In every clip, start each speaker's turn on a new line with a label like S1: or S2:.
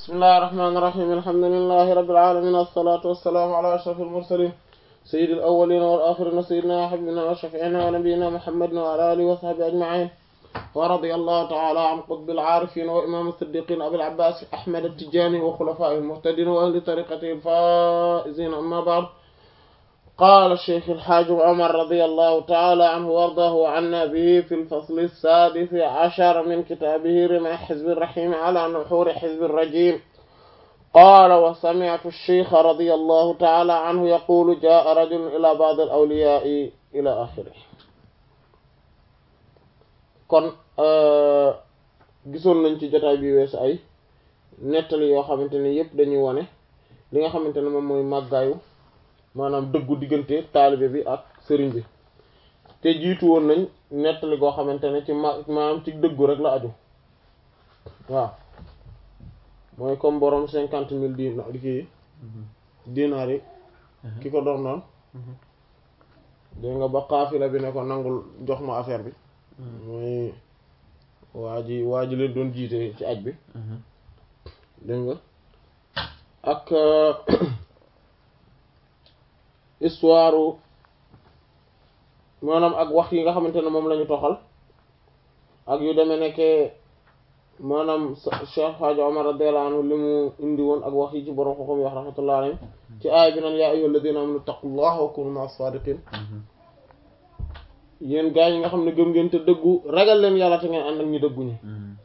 S1: bismillahir rahmanir rahim alhamdulillahi rabbil alamin wassalatu wassalamu ala ashrafil mursalin sayyidil awwalin wal akhirin sayyidina wa habibina wa shafi'ina wa nabiyyina muhammadin wa ala alihi wa sahbihi ajma'in wa radiyallahu ta'ala an qutbil arifin wa imam as-siddiqin abil abbas ahmad at-tijani wa khulafa'ihil muhtadin wa ahli tariqatihi al-faizin amma ba'd قال الشيخ الحاج عمر رضي الله تعالى عنه وارضاه عنا به في الفصل السادس عشر من كتابه رمى حزب الرحيم على نحور حزب الرجيم قال وسمعت الشيخ رضي الله تعالى عنه يقول جاء رجل إلى بعض الأولياء إلى آخره kon gisoon nañ ci jotaay bi weesu ay nettali yoo xamante ne yépp dañuy wone li nga xamante ne moom mooy màggaayu maanaam dëggu diggante taalibe bi ak sëriñ bi te jiitu woon nañ nettali goo xamante ne ci ma maanaam ci dëggu rek la aju waaw mooy comme borom cinquante mille dina kii dinaar yi ki ko doon noonu dégg nga ba xaafila bi ne ko nangul jox ma affaire bi mooy waa ji waa ji leen doon jiite ci aj bi dégg nga ak histoire maanaam ak wax yi nga xamante ne moom la ñu toxal ak yu demee nekkee maanaam Cheikh Hadji Omar radiyallahu anhu li mu indi woon ak wax yi ci borom xoxom yi wax rahmatullahi alayhi ci aaya bi naan yaa ayyuhal ladina amanu taqullaha wa kunu ma'as sadiqin yéen gaa yi nga xam ne gëm ngeen te dëggu ragal leen yàlla te ngeen ànd ak ñu dëggu ñi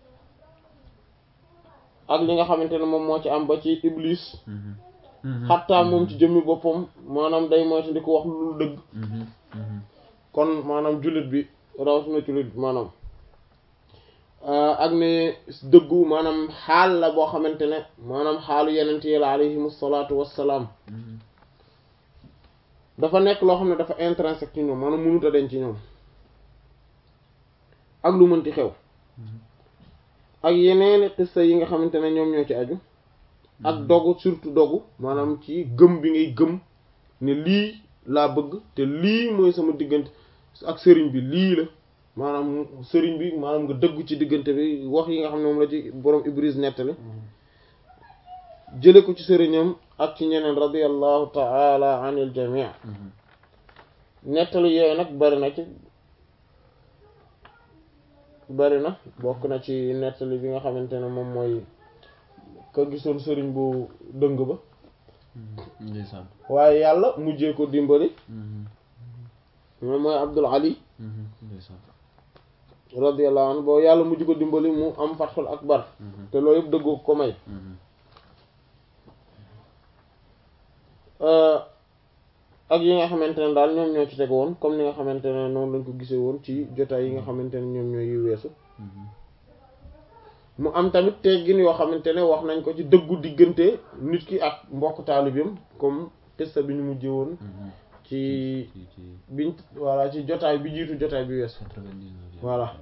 S1: ak li nga xamante ne moom moo ci am ba ci iblis xattaa moom ci jëmmi boppam maanaam day moytu di ko wax lu dëgg kon maanaam jullit bi rawatina jullit bi maanaam ak ne dëggu maanaam xaal la boo xamante ne maanaam xaalu yenent yi la alayhim salaatu wassalaam dafa nekk loo xam ne dafa intrinsèque ci ñoom maanaam mënut a denc ci ñoom ak lu mënti xew ak yeneeni xissa yi nga xamante ne ñoom ñoo ci aju ak dogu surtout dogu maanaam ci gëm bi ngay gëm ne lii laa bëgg te lii mooy sama diggante ak sëriñ bi lii la maanaam sëriñ bi maanaam nga dëggu ci diggante bi wax yi nga xam ne moom la ci borom Ibris nettali jële ko ci sëriñam ak ci ñeneen radiyallahu ta'ala anil jami' nettali yooyu nag bari na ci bari na bokk na ci nettali bi nga xamante ne moom mooy ka gisoon sëriñ bu dëng ba waaye yàlla mujjee ko dimbali moom mooy Abdul Ali radiyallahu anhu boo yàlla mujj ko dimbali mu am fatxul akbar te loolu yëpp dëggoo ko may ak yi nga xamante ne daal ñoom ñoo ci teg woon comme ni nga xamante ne noonu lañ ko gisee woon ci jotaay yi nga xamante ne ñoom ñooy yu weesu mu am tamit teggin yoo xamante ne wax nañ ko ci dëggu diggante nit ki ak mbokk taalibeem comme testa bi ñu mujjee woon ci biñ voilà ci jotaay bi jiitu jotaay bi weesu voilà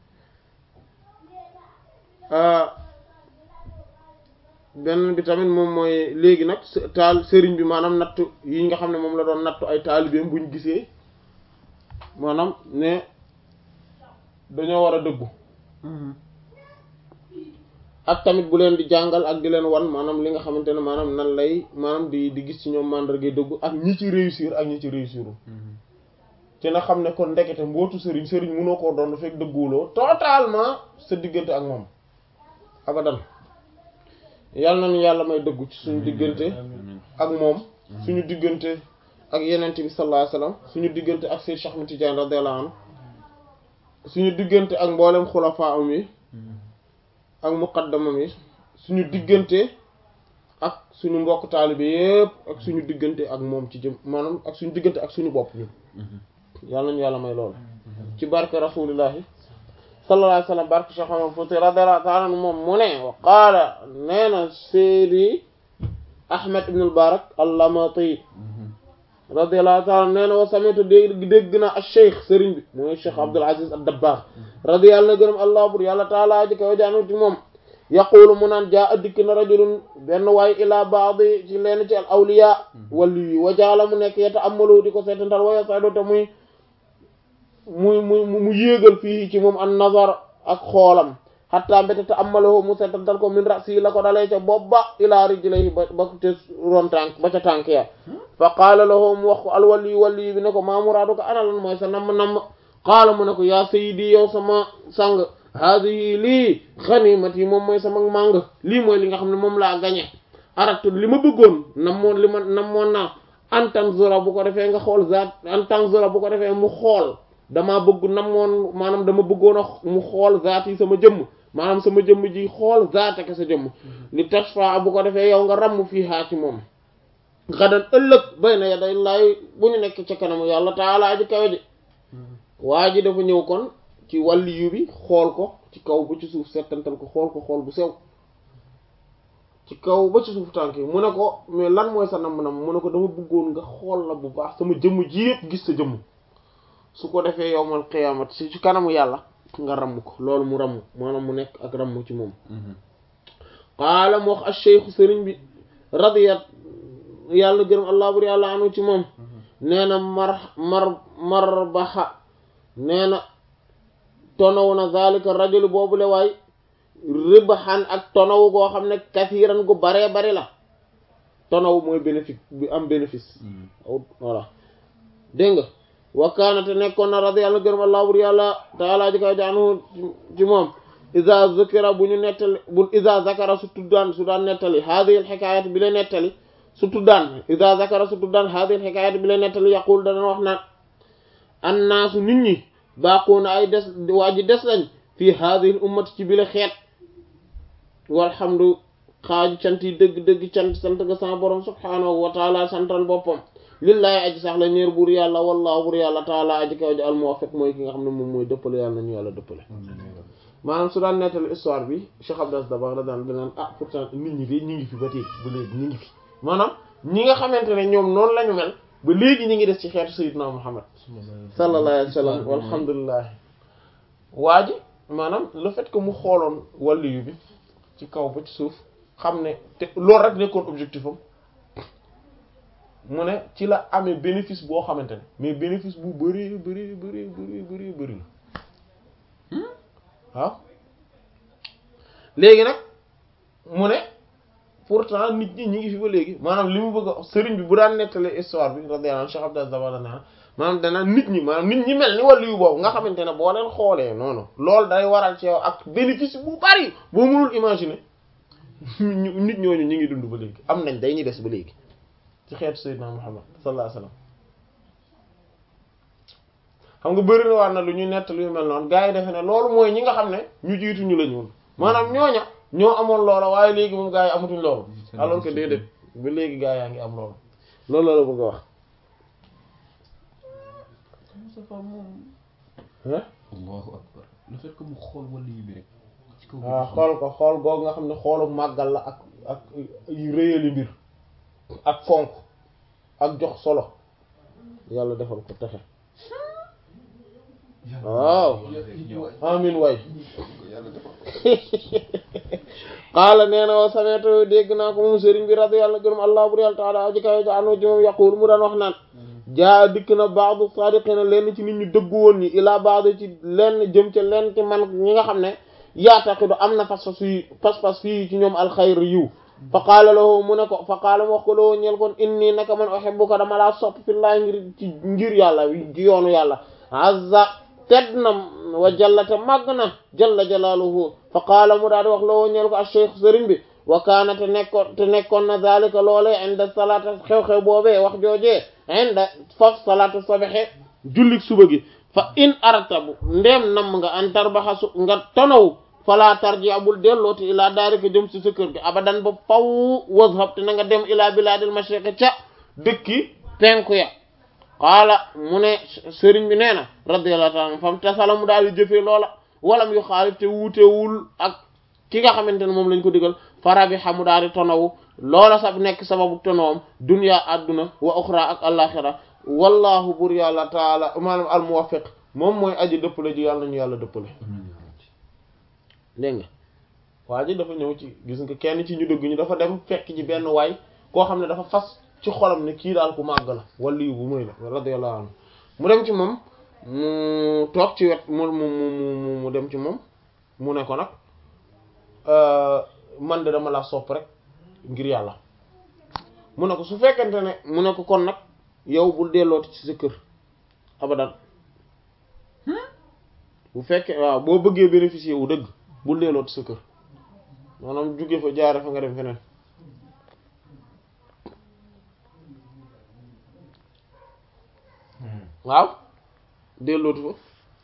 S1: benn bi tamit moom mooy léegi nag taal sëriñ bi maanaam nattu yi nga xam ne moom la doon nattu ay taalibeem buñ gisee maanaam ne dañoo war a dëggu ak tamit bu leen di jàngal ak di leen wan maanaam li nga xamante ne maanaam nan lay maanaam di di gis ci ñoom mandargay dëggu ak ñi ci réussir ak ñi ci réussirul te na xam ne kon ndekete mbootu sëriñ sëriñ mënoo koo doon fekk dëgguwuloo totalement sa diggante ak moom abadan yàlla nañu yàlla may dëggu ci suñu diggante ak moom suñu diggante ak yenente bi sallallahu alayhi wasallam suñu diggante ak Seydou Cheikh Ahmed Tidiane radiyallahu anhu suñu diggante ak mboolem xulafaa am yi ak muqaddamam yi suñu diggante ak suñu mbokk taalibe yépp ak suñu diggante ak moom ci jëm maanaam ak suñu diggante ak suñu bopp ñun yàlla nañu yàlla may loolu ci barke rasulillahi sallallahu alayhi wasallam barke Cheikh Omar Fouti radiyallahu ta'ala anhu moom mu ne wa qaala nee na Seydi Ahmed ibn al-Barak al-Lamati radiyallahu ta'ala nee na wa sami'tu dégg dégg na ak cheikh sëriñ bi mooy cheikh Abdul Aziz ad-Dabbagh radiyallahu gërëm allah bur yàlla taala ji kaw jaanu ci moom yaqulu mu naan jaa dikk na rajulun benn waay ila baadi ci leen ci al awliya wali yi wa jaala mu nekk yeta amalu di ko seetantal waya saydo te muy muy muy mu yéegal fii ci moom an nazar ak xoolam xatta mbéte te ammaloo mu setantal ko min rasi la ko dalee ca bopp ba ilaa rijlayhi ba ba te ron tànk ba ca tànk ya fa qaala lahu mu wax ko alwali wali bi ne ko maa muraadu ko ana lan mooy sa namm namm qaala mu ne ko yaa sayyidi yow sama sang haadihi lii xaniimati moom mooy sama màng lii mooy li nga xam ne moom laa gañe aratu li ma bëggoon namoon li ma namoon naa an tanzura bu ko defee nga xool zaat an tanzura bu ko defee mu xool damaa bëgg namoon maanaam dama bëggoon a mu xool zaat yi sama jëmm maanaam sama jëmm ji xool zaat ak sa jëmm li tashfa bu ko defee yow nga ramm fii haa ci moom xadan ëllëg bay na yaday laay bu ñu nekk ca kanamu yàlla taalaa ji kawe ji waa ji dafa ñëw kon ci wàlliyu bi xool ko ci kaw ba ci suuf settantal ko xool ko xool bu sew ci kaw ba ci suuf tànk yi mu ne ko mais lan mooy sa namm-nam mu ne ko dama bëggoon nga xool la bu baax sama jëmm ji yëpp gis sa jëmm su ko defee yowmal qiyaamat si ci kanamu yàlla nga ramm ko loolu mu ramm maanaam mu nekk ak ramm ci moom qaala mu wax ash-shaykh sëriñ bi radiyat yàlla gërëm allah bur yàlla anu ci moom nee na mar mar marbaxa nee na tonaw na zalika rajul boobu le waay ribaxan ak tonaw goo xam ne kasiiran gu baree bari la tonaw mooy bénéfice bi am bénéfice voilà dégg nga wakkaanate nekkoon na radi yàlla gërëm allah bur yàlla taala ji kaw jaanu ci moom isa zukira bu ñu nettali bu isa zakara su tuddaan su daan nettali haadihi al xikaayat bi la nettali su tuddaan isa zakara su tuddaan haadihi al xikaayat bi la nettali yaqul dana wax naan annaasu nit ñi baaquuna ay des waa ji des lañ fii haadihi al ummati ci bi la xeet walhamdu xaaju cant yi dëgg-dëgg cant sant ga sama borom subhaanahu wa taala santal boppam lillahi aji sax la ñeer buur yàlla wallahu buur yàlla taala aji kaw ji al muwaffiq mooy ki nga xam ne moom mooy dëppale yàlla nañu yàlla dëppale maanaam su daan nettali histoire bi Cheikh Abdou Dabakh la daan danaan ah pourtant nit ñi de ñi ngi fi ba tey ba léegi ñi ngi fi maanaam ñi nga xamante ne ñoom noonu la ñu mel ba léegi ñi ngi des ci xeetu sayyidina Muhammad sallallahu alayhi wa sallam walhamdulillah waa ji maanaam le fait que mu xooloon wàlliyu bi ci kaw ba ci suuf xam ne te loolu rek nekkoon objectif am mu ne ci la amee bénéfice boo xamante ne mais bénéfice bu bari bari bari bari bari bari la waaw léegi nag mu ne pourtant nit ñi ñi ngi fi ba léegi maanaam li mu bëgg a sëriñ bi bu daan nettali histoire bi radiyallahu anhu Cheikh Abdou Dabakh naan maanaam danaa nit ñi maanaam nit ñi mel ni wàllu yu boobu nga xamante ne boo leen xoolee noonu loolu day waral ci yow ak bénéfice bu bari boo mënul imaginer nit ñooñu ñi ngi dund ba léegi am nañ day ñuy des ba léegi ci xeetu Seydina Muhammad sallallahu alayhi wasallam xam nga bëri na war na lu ñuy nettali yu mel noonu gars yi defe ne loolu mooy ñi nga xam ne ñu jiitu ñu la ñuul maanaam ñooña ñoo amoon loola waaye léegi moom gars yi amatuñ loolu alors que déedéet ba léegi gars yaa ngi am loolu loolu la la bëgg a wax
S2: Moustapha moom
S1: hein
S2: allahu akbar le fait que mu xool wàllu yu bi rek ci kaw
S1: waaw xool ko xool googu nga xam ne xoolu màggal la ak ak yu réyali mbir ak fonk ak jox solo yàlla defal ko texe waaw amin way qaala nee na wa sameeto dégg naa ko moom sëriñ bi radi yàlla gërëm allah bur yàlla taala aji kawe ja anu ji moom yaqul mu daan wax naan jaa dikk na baadu sadiqina lenn ci nit ñu dëggu woon ñi ilaa baadu ci lenn jëm ca lenn ci man ñi nga xam ne yaataqidu am na pas-pas fii pas-pas fii ci ñoom alxayr yiw fa qaala lahu mu ne ko fa qaala mu wax ko loo ñeel kon inni naka man uhibbuka dama laa sopp fillahi ngir ci ngir yàlla ci yoonu yàlla azza tedd na wa jallate màgg na jalla jalaaluhu fa qaala mu daal di wax loo ñeel ko acheikh sëriñ bi wa kaana te nekkoon te nekkoon na zalika loolee inda salaata xew-xew boobee wax joojee inda faf salaata sabaxe jullik suba gi fa in artabu ndéem nam nga an tarbaxa su nga tonaw fala tarji abul dellooti ilaa daarika jëm si sa kër gi abadan ba faw wazhab te na nga dem ilaa bilaadil mashriqi ca dëkki penku ya qaala mu ne sëriñ bi nee na radiyallahu ta'ala fam tasala mu daal di jëfee loola walam yu xaalif te wuutewul ak ki nga xamante ne moom lañ ko digal farabi xamu daal di tonawu loola sax nekk sababu tonawam dunya adduna wa uxra ak alaxira wallahu bur yàlla taala maanaam al muwaffiq moom mooy aji dëppale ji yàlla nañu yàlla dëppale dégg nga waa ji dafa ñëw ci gis nga kenn ci ñu dëgg ñu dafa dem fekk ci benn waay koo xam ne dafa fas ci xolam ne kii daal ku màgg la wali bu muy la radiyallahu anhu mu dem ci moom mu toog ci wet mu mu mu mu dem ci moom mu ne ko nag man de dama la sopp rek ngir yàlla mu ne ko su fekkente ne mu ne ko kon nag yow bul dellooti ci sa kër abadan bu fekkee waaw boo bëggee bénéficier wu dëgg bul dellooti sa kër maanaam jóge fa jaare fa nga dem feneen waaw dellootu fa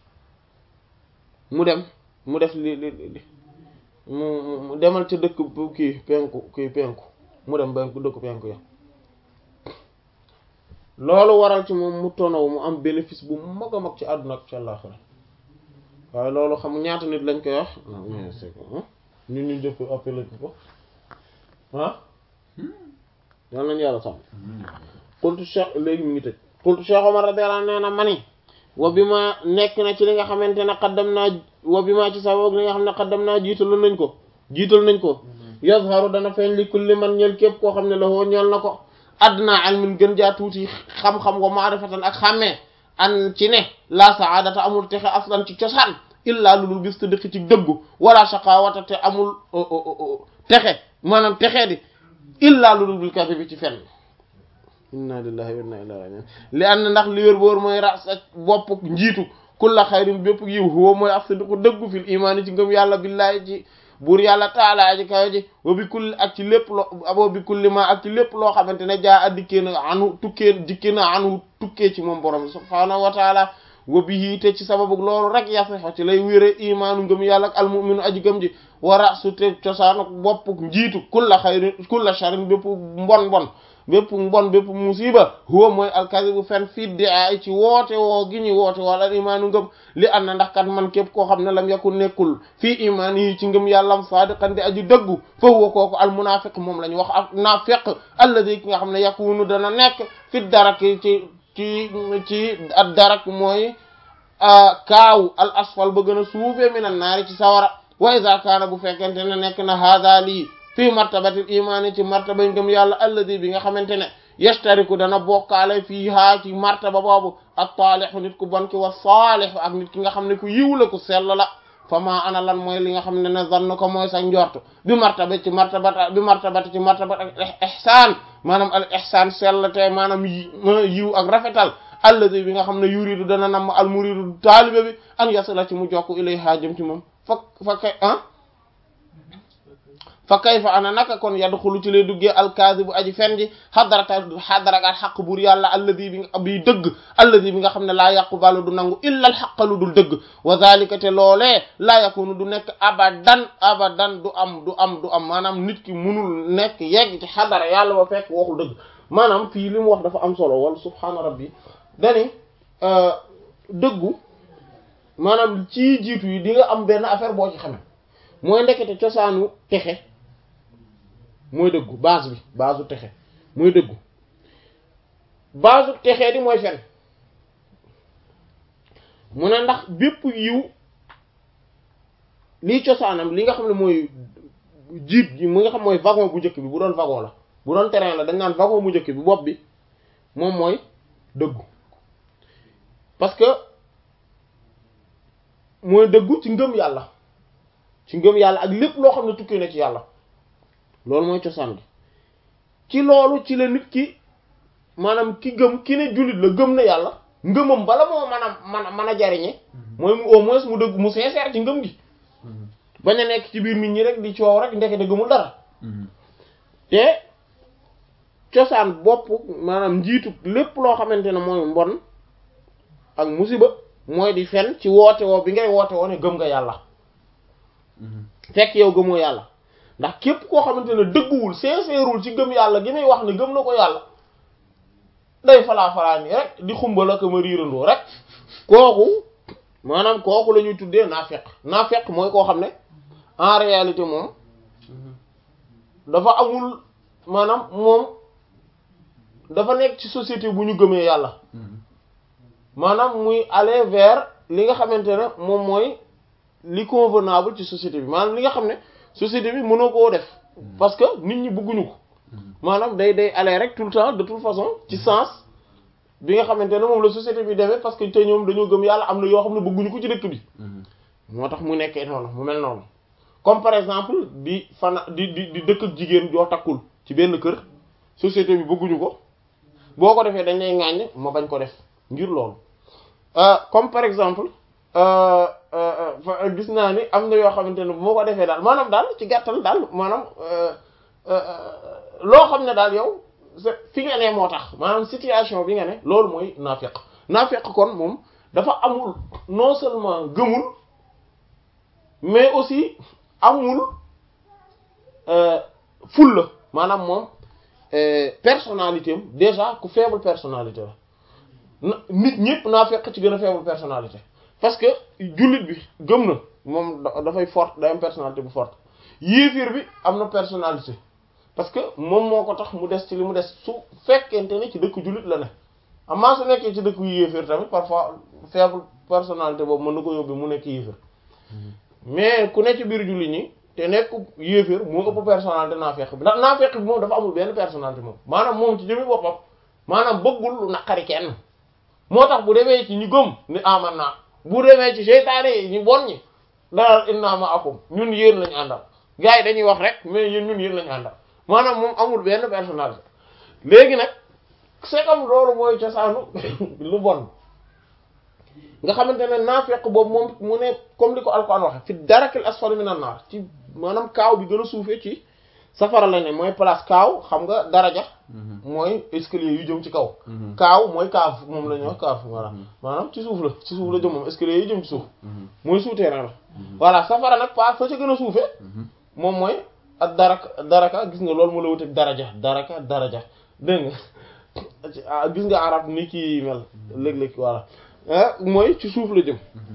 S1: mu dem mu def li li li mu mu demal ca dëkk bu kii penku kii penku mu dem penku dëkk penku ya loolu waral ci moom mu tonaw mu am bénéfice bu mag a mag ci àdduna ak ci àllaxira waaye loolu xam ñaata nit lañ koy wax mais c'est que ñun ñu jëpp appelé ko ah yal nañu yàlla sàmm qultu cheikh léegi mu ngi tëj qultu cheikh Omar radiyallahu anhu nee na mani wa bi ma nekk na ci li nga xamante ne xaddam naa wa bi ma ci sababu li nga xam ne xaddam naa jiital nañ ko jiital nañ ko yazharu dana feeñ li kulli man ñel képp koo xam ne la woo ñeel na ko adna ilmin gën jaa tuuti xam-xam wa maarifatan ak xàmmee an ci ne la saadata amul texe aslan ci cosaan illa lu dul bis te dëkk ci dëggu wala shaqawata te amul texe maanaam texee di illa lu dul bil kadhibi ci fenn inna lillahi wa inna ilayhi raji'un li ànd ndax li wér boor mooy ras ak bopp njiitu kulla xayrin bépp yiw huwa mooy af sadiqu dëggu fil imaani ci ngëm yàlla billahi ci buur yàlla taala ji kayo ji wa bi kulli ak ci lépp loo abo bi kulli ma ak ci lépp loo xamante ne jaa addikkee na anu tukkee dikkee na anu tukkee ci moom borom subhaanahu wa taala wa bihi te ci sababu loolu rek yasaxo ci lay wére imaanu ngëm yàlla ak almuminu aji gëm ji wara su te cosaanu bopp njiitu kulla xayrin kulla sharin bépp mbon mbon bépp mbon bépp musiba huwa mooy alkasibu fen fiddi ay ci woote woo gi ñu woote wala al imaanu ngëm li an na ndax kat man képp koo xam ne lam yakun nekkul fii imaan yi ci ngëm yàllam saadiqan di aju dëggu fa huwa kooku al munafiq moom la ñu wax ak naafiq alladi ki nga xam ne yakunu dana nekk fi darak ci ci ci ad darak mooy kaaw al asfal ba gën a suufee minan naari ci sawara wa iza kaana bu fekkente ne nekk na hada lii fii martabatil imaani ci martaba ngëm yàlla alladi bi nga xamante ne yastariku dana bokkaale fii haa ci martaba boobu ak taalixu nit ku bon ki wa saalixu ak nit ki nga xam ne ku yiw la ku sell la fa maa ana lan mooy li nga xam ne ne zann ko mooy sa njort bi martaba ci martabata bi martabati ci martabat ak ihsaan maanaam al ihsaan sell te maanaam yiw ak rafetal alladi bi nga xam ne yuridu dana nam al muridu taalibe bi an yasala ci mu jokk ilayha jëm ci moom fa fa kay ah fa kayfa ana naka kon yadxulu ci lay duggee alkaasibu aji fen ji xadarata xadarakat xaq buur yàlla alladi bi bi dëgg alladi bi nga xam ne laa yaqbalu du nangu illa al xaq lu dul dëgg wa zalika te loolee laa yakunu du nekk abadan abadan du am du am du am maanaam nit ki munul nekk yegg ci xadara yàlla ba fekk waxul dëgg maanaam fii li mu wax dafa am solo wala subhaana rabbi dani dëggu maanaam ci jiitu yi di nga am benn affaire boo ci xame mooy ndekete cosaanu texe mooy dëggu base bi base u texe mooy dëggu base u texee di mooy fen mu ne ndax bépp yiw lii cosaanam li nga xam ne mooy jiit gi mu nga xam mooy wagon bu njëkk bi bu doon wagon la bu doon terrain la dañ naan wagon bu njëkk bi bopp bi moom mooy dëggu parce que mooy dëggu ci ngëm yàlla ci ngëm yàlla ak lépp loo xam ne tukkee na ci yàlla loolu mooy cosaan gi ci loolu ci la nit ki maanaam ki gëm ki ne jullit la gëm na yàlla ngëmam bala moo mën a mën a mën a jariñe mooy mu au moins mu dëgg mu sincère ci ngëm gi bañ a nekk ci biir nit ñi rek di coow rek ndekete gëmul dara te cosaan bopp maanaam njiitu lépp loo xamante ne mooy mbon ak musiba mooy di fen ci woote woo bi ngay woote woo ne gëm nga yàlla fekk yow gëmoo yàlla ndax képp koo xamante ne dëgguwul sincèreul ci gëm yàlla gi muy wax ne gëm na ko yàlla day falaa falaa nii rek di xumbal ak ma riirandoo rek kooku maanaam kooku la ñuy tuddee naafeq naafeq mooy koo xam ne en réalité moom dafa amul maanaam moom dafa nekk ci société bu ñu gëmee yàlla maanaam muy aller vers li nga xamante ne moom mooy li convenable ci société bi maanaam li nga xam ne société bi mënoo koo def parce que nit ñi bëgguñu ko maanaam day day aller rek tout le temps de toute façon ci sens bi nga xamante ne moom la société bi defee parce que te ñoom dañoo gëm yàlla am na yoo xam ne bëgguñu ko ci dëkk bi moo tax mu nekkee noonu mu mel noonu comme par exemple di fana di di di dëkk ak jigéen joo takkul ci benn kër société bi bëgguñu ko boo ko defee dañ lay ŋàññ ma bañ ko def ngir loolu comme par exemple gis naa ni am na yoo xamante ne bu ma ko defee daal maanaam daal ci gàttal daal maanaam loo xam ne daal yow fi nga ne moo tax maanaam situation bi nga ne loolu mooy naafeq naafeq kon moom dafa amul non seulement gëmul mais aussi amul ful la maanaam moom personnalité am déjà ku faible personnalité la nit ñëpp naafeq ci gën a faible personnalité parce que jullit bi gëm na moom dafay forte day am personnalité bu forte yéefir bi am na personnalité parce que moom moo ko tax mu des ci li mu des su fekkente ne ci dëkk jullit la ne amaa su nekkee ci dëkk yu yéefir tamit parfois faible personnalité boobu mën na ko yóbbu mu nekk yéefir mais ku ne ci biir jullit ñi te nekk yéefir moo ëpp personnalité naafeq bi ndax naafeq bi moom dafa amul benn personnalité moom maanaam moom ci jëmi boppam maanaam bëggul lu naqari kenn moo tax bu demee ci ñi gëm ni aman naa bu demee ci seytaane yi ñu bon ñi daal inna ma'akum ñun yéen lañu àndal gars yi dañuy wax rek mais yéen ñun yéen lañu àndal maanaam moom amul benn personnalité léegi nag c'est comme loolu mooy cosaanu lu bon nga xamante ne naafeq boobu moom mu ne comme li ko alquran waxe fi darakil asfali minan naar ci maanaam kaaw bi gën a suufee ci safara la ne mooy place kaaw xam nga daraja mooy escalier yu jëm ci kaw kaaw mooy kaaf moom la ñuy wax kaaf voilà maanaam ci suuf la ci suuf la jëm moom escalier yu jëm ci suuf mooy souterrain la voilà safara nag pa fa ca gën a suufee moom mooy ak daraka daraka gis nga loolu mu la wuteeg daraja daraka daraja dégg nga gis nga arab ni ki mel léeg-léeg voilà mooy ci suuf la jëm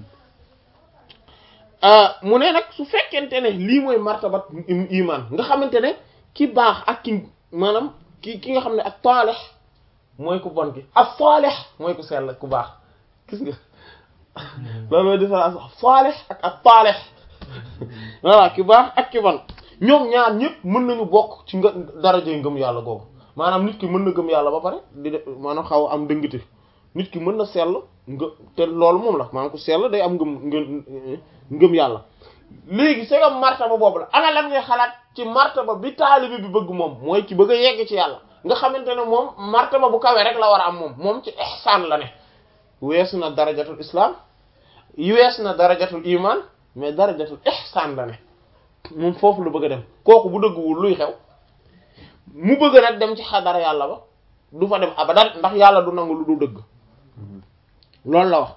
S1: mu ne nag su fekkente ne lii mooy martabat iman nga xamante ne ki baax ak ki maanaam ki ki nga xam ne ak taalix mooy ku bon ki ak saalix mooy ku sell ku baax gis nga loolu mooy différence saalix ak ak taalix voilà ki baax ak ki bon ñoom ñaar ñëpp mën nañu bokk ci nga daraje ngëm yàlla googu maanaam nit ki mën na gëm yàlla ba pare di def maanaam xaw am dëngate nit ki mën na sell nga te loolu moom la maanaam ku sell day am ngëm ngëm ngëm yàlla léegi c'est comme martaba boobu la ana lan ngay xalaat ci martaba bi taalibi bi bëgg moom mooy ci bëgg a yegg ci yàlla nga xamante ne moom martaba bu kawe rek la war a am moom moom ci ihsaan la ne weesu na darajatul islam weesu na darajatul iman mais darajatul ihsaan la ne moom foofu la bëgg a dem kooku bu dëgguwul luy xew mu bëgg nag dem ci xadara yàlla ba du fa dem abadan ndax yàlla du nangu lu du dëgg loolu la wax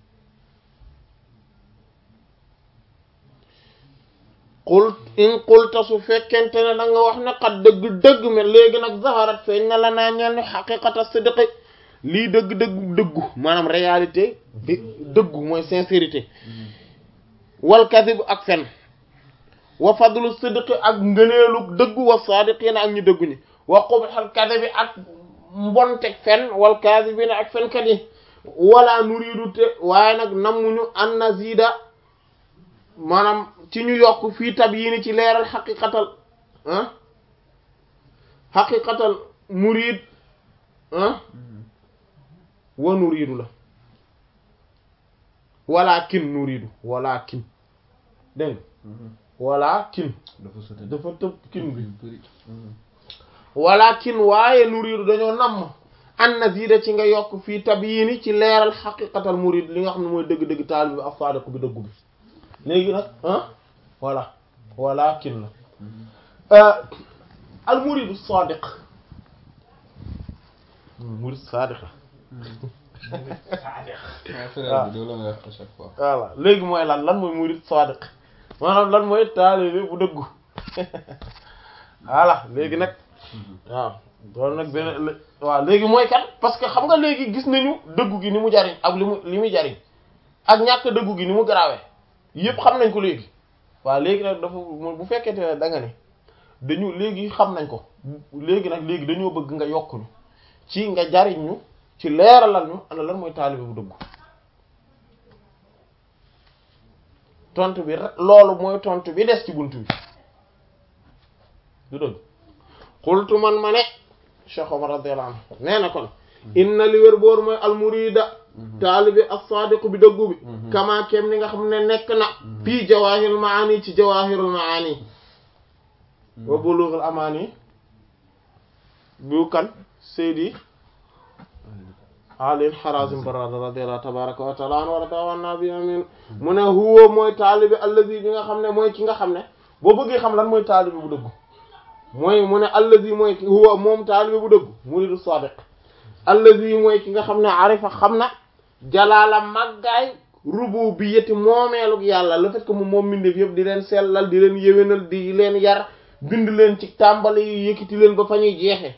S1: qul in qulta su fekkente ne da nga wax ne xat dëgg-dëgg mais léegi nag zaharat feeñ na la naa ñeel ni xaqiqata sidqi lii dëgg-dëgg dëggu maanaam réalité bi dëggu mooy sincérité wal kadib ak fen wa fadlu sidqi ak ngëneelu dëggu wa saadiqiina ak ñu dëggu ñi wa qubhal kadibi ak mbonteg fen wal kadibina ak fenkat yi wala nuriidu te waaye nag nammuñu an nazida maanaam ci ñu yokk fii tab yii ni ci leeral xaqiqatal ah xaqiqatal muriid ah wa nuriidu la walakin nuriidu walakin dégg walakin dafa tëb kin bi walakin waaye nuriidu dañoo namm an nazida ci nga yokk fii tab yii ni ci leeral xaqiqatal muriid li nga xam ne mooy dëgg-dëgg taal bi ak faadiq bi dëggu bi léegi nag ah voilà walakin la al muridu sadiq murid sadiq voilà léegi mooy lan lan mooy murid sadiq maanaam lan mooy taalibe bu dëggu voilà léegi nag waaw doon nag benn waaw léegi mooy kan parce que xam nga léegi gis nañu dëggu gi ni mu jariñ ak li mu li muy jariñ ak ñàkk dëggu gi ni mu garaawee yëpp xam nañ ko léegi waaw léegi nag dafa bu fekkente ne da nga ne dañu léegi xam nañ ko léegi nag léegi dañoo bëgg nga yokk ñu ci nga jariñ ñu ci leeralal ñu ana lan mooy taalibe bu dëggu tontu bi loolu mooy tontu bi des ci bunt bi du dëgg xultu man ma ne Cheikh Omar radiyallahu anhu nee na kon inna li wér boor mooy almurida taalibe as-sadiq bi dëggu bi kama kem ni nga xam ne nekk na fii jawahirul maani ci jawahirul maani wa bulughul amani bu kan Seydi Ali Harazim Barrada radiyallahu tabaraka wa taala anhu wa radawa nabi amin mu ne huwa mooy taalibe allazi bi nga xam ne mooy ki nga xam ne boo bëggee xam lan mooy taalibe bu dëggu mooy mu ne allazi mooy ki huwa moom taalibe bu dëggu muridu sadiq allazi mooy ki nga xam ne arifa xam na jalaala màggaay rububiyyati moomeelug yàlla le fait que mu moom mbindeef yëpp di leen sellal di leen yéwénal di leen yar bind leen ci tàmbali yi yëkkati leen ba fa ñuy jeexe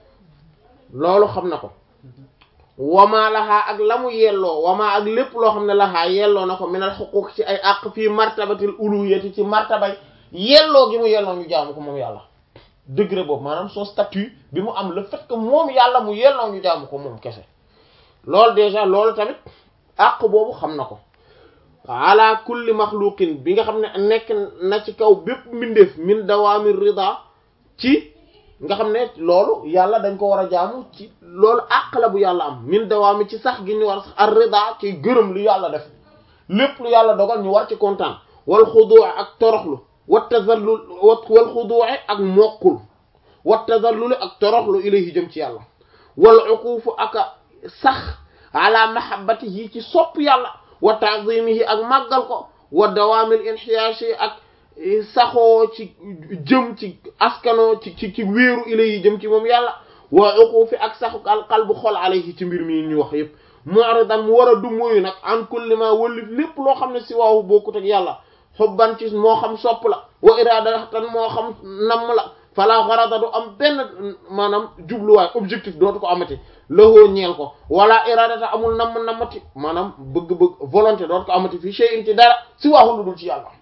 S1: loolu xam na ko wamaa laxaa ak la mu yelloo wamaa ak lépp loo xam ne laxaa yelloo na ko minal xuquq ci ay àq fii martabatil uluhiyati ci martabay yelloo gi mu yelloo ñu jaamu ko moom yàlla degré boobu maanaam son statut bi mu am le fait que moom yàlla mu yelloo ñu jaamu ko moom kese loolu déjà loolu tamit àq boobu xam na ko ala kulli maxluqin bi nga xam ne nekk na ci kaw bépp mbindeef min dawaami rida ci nga xam ne loolu yàlla dañ ko war a jaamu ci loolu àq la bu yàlla am min dawaami ci sax gi ñu war a sax ar rida ci gërëm lu yàlla def lépp lu yàlla dogal ñu war ci kontaan wal xuduu ak toroxlu wa tazallul wal xuduu ak mokkul wa tazallul ak toroxlu ilayhi jëm ci yàlla wal uquufu ak sax ala mahabbatihi ci sopp yàlla wa ta'zimihi ak màggal ko wa dawaamil inhiyaashi ak saxoo ci jëm ci askano ci ci ci wéeru ilayhi jëm ci moom yàlla wa uquufi ak saxu al qalbu xol alayhi ci mbir mi ñu wax yépp mu'ridan mu war a dumóoyu nag an kulli ma wëllif lépp loo xam ne si waawu bokkut ak yàlla xubban ci moo xam sopp la wa iradatan moo xam namm la fala garada du am benn maanaam jubluwaay objectif dootu ko amati lahoo ñeel ko wala iradata amul namm nammati maanaam bëgg-bëgg volonté dootu ko amati fii shay'in ci dara si waaxu lu dul ci yàlla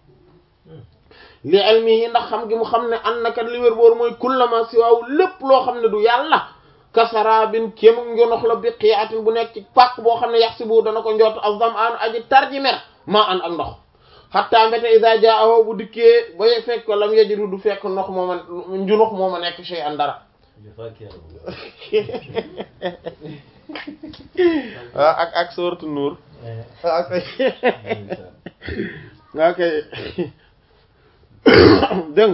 S1: li ilmihi ndax xam gi mu xam ne an nakat li wér boor mooy kullama si waaw lépp loo xam ne du yàlla kasarabin kéemu njonox la bi qiyatin bu nekk ci pàkk boo xam ne yax si bu dana ko njott azam an aji tarji mer maa an ak ndox xatta mbete isa jaaho bu dikkee ba fekk ko lam yajidu du fekk ndox mooma njunox mooma nekk shay an dara waaw ak ak sooratu nuur ok ok dégg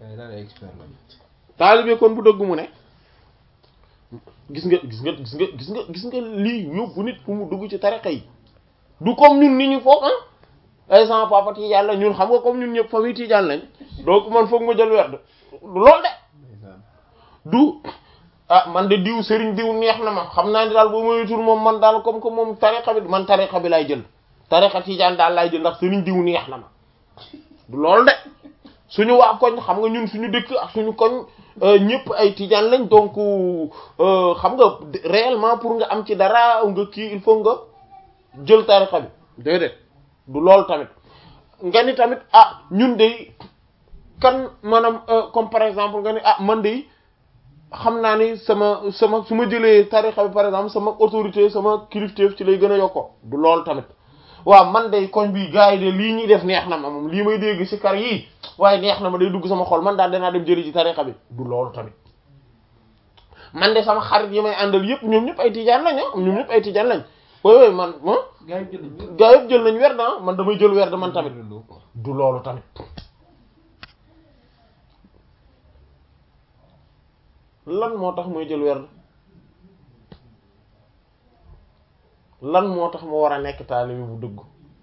S1: taalibe kon bu dëgg mu ne gis nga gis nga gis nga gis nga gis nga lii yóbbu nit fu mu dugg ci tariqa yi du comme ñun ni ñu foog ah ay sama papa Tijaan la ñun xam nga comme ñun ñëpp famille Tijaan lañ donc man foog ma jël werd du lool de du ah man de diw sëriñ diw neex na ma xam naa ne daal boo moytul moom man daal comme que moom tariqa bi man tariqa bi lay jël tariqa Tijaan daal lay jël ndax sëriñ diw neex na ma du lool de suñu waa koñ xam nga ñun suñu dëkk ak suñu koñ ñëpp ay Tijaan lañ donc xam nga réellement pour nga am ci dara nga kii il faut nga jël tariqa bi déedéet du loolu tamit nga ni tamit ah ñun de kan maanaam comme par exemple nga ni ah man de xam naa ni sama sama su ma jëlee tarixa bi par exemple sama autorité sama kilifteef ci lay gën a yokko du loolu tamit waaw man de koñ bi gars yi de lii ñuy def neex na ma moom lii may dégg ci kar yii waaye neex na ma day dugg sama xol man daal danaa dem jëli ci tarixa bi du loolu tamit man de sama xarit yi may àndal yëpp ñoom ñëpp ay tijaan lañ ah ñoom ñëpp ay tijaan lañ way way man
S2: gaa yi jël nañ
S1: gaa yëpp jël nañ werd ah man damay jël werd man tamit du loolu tamit lan moo tax muy jël werd lan moo tax ma war a nekk taalibi bu dëgg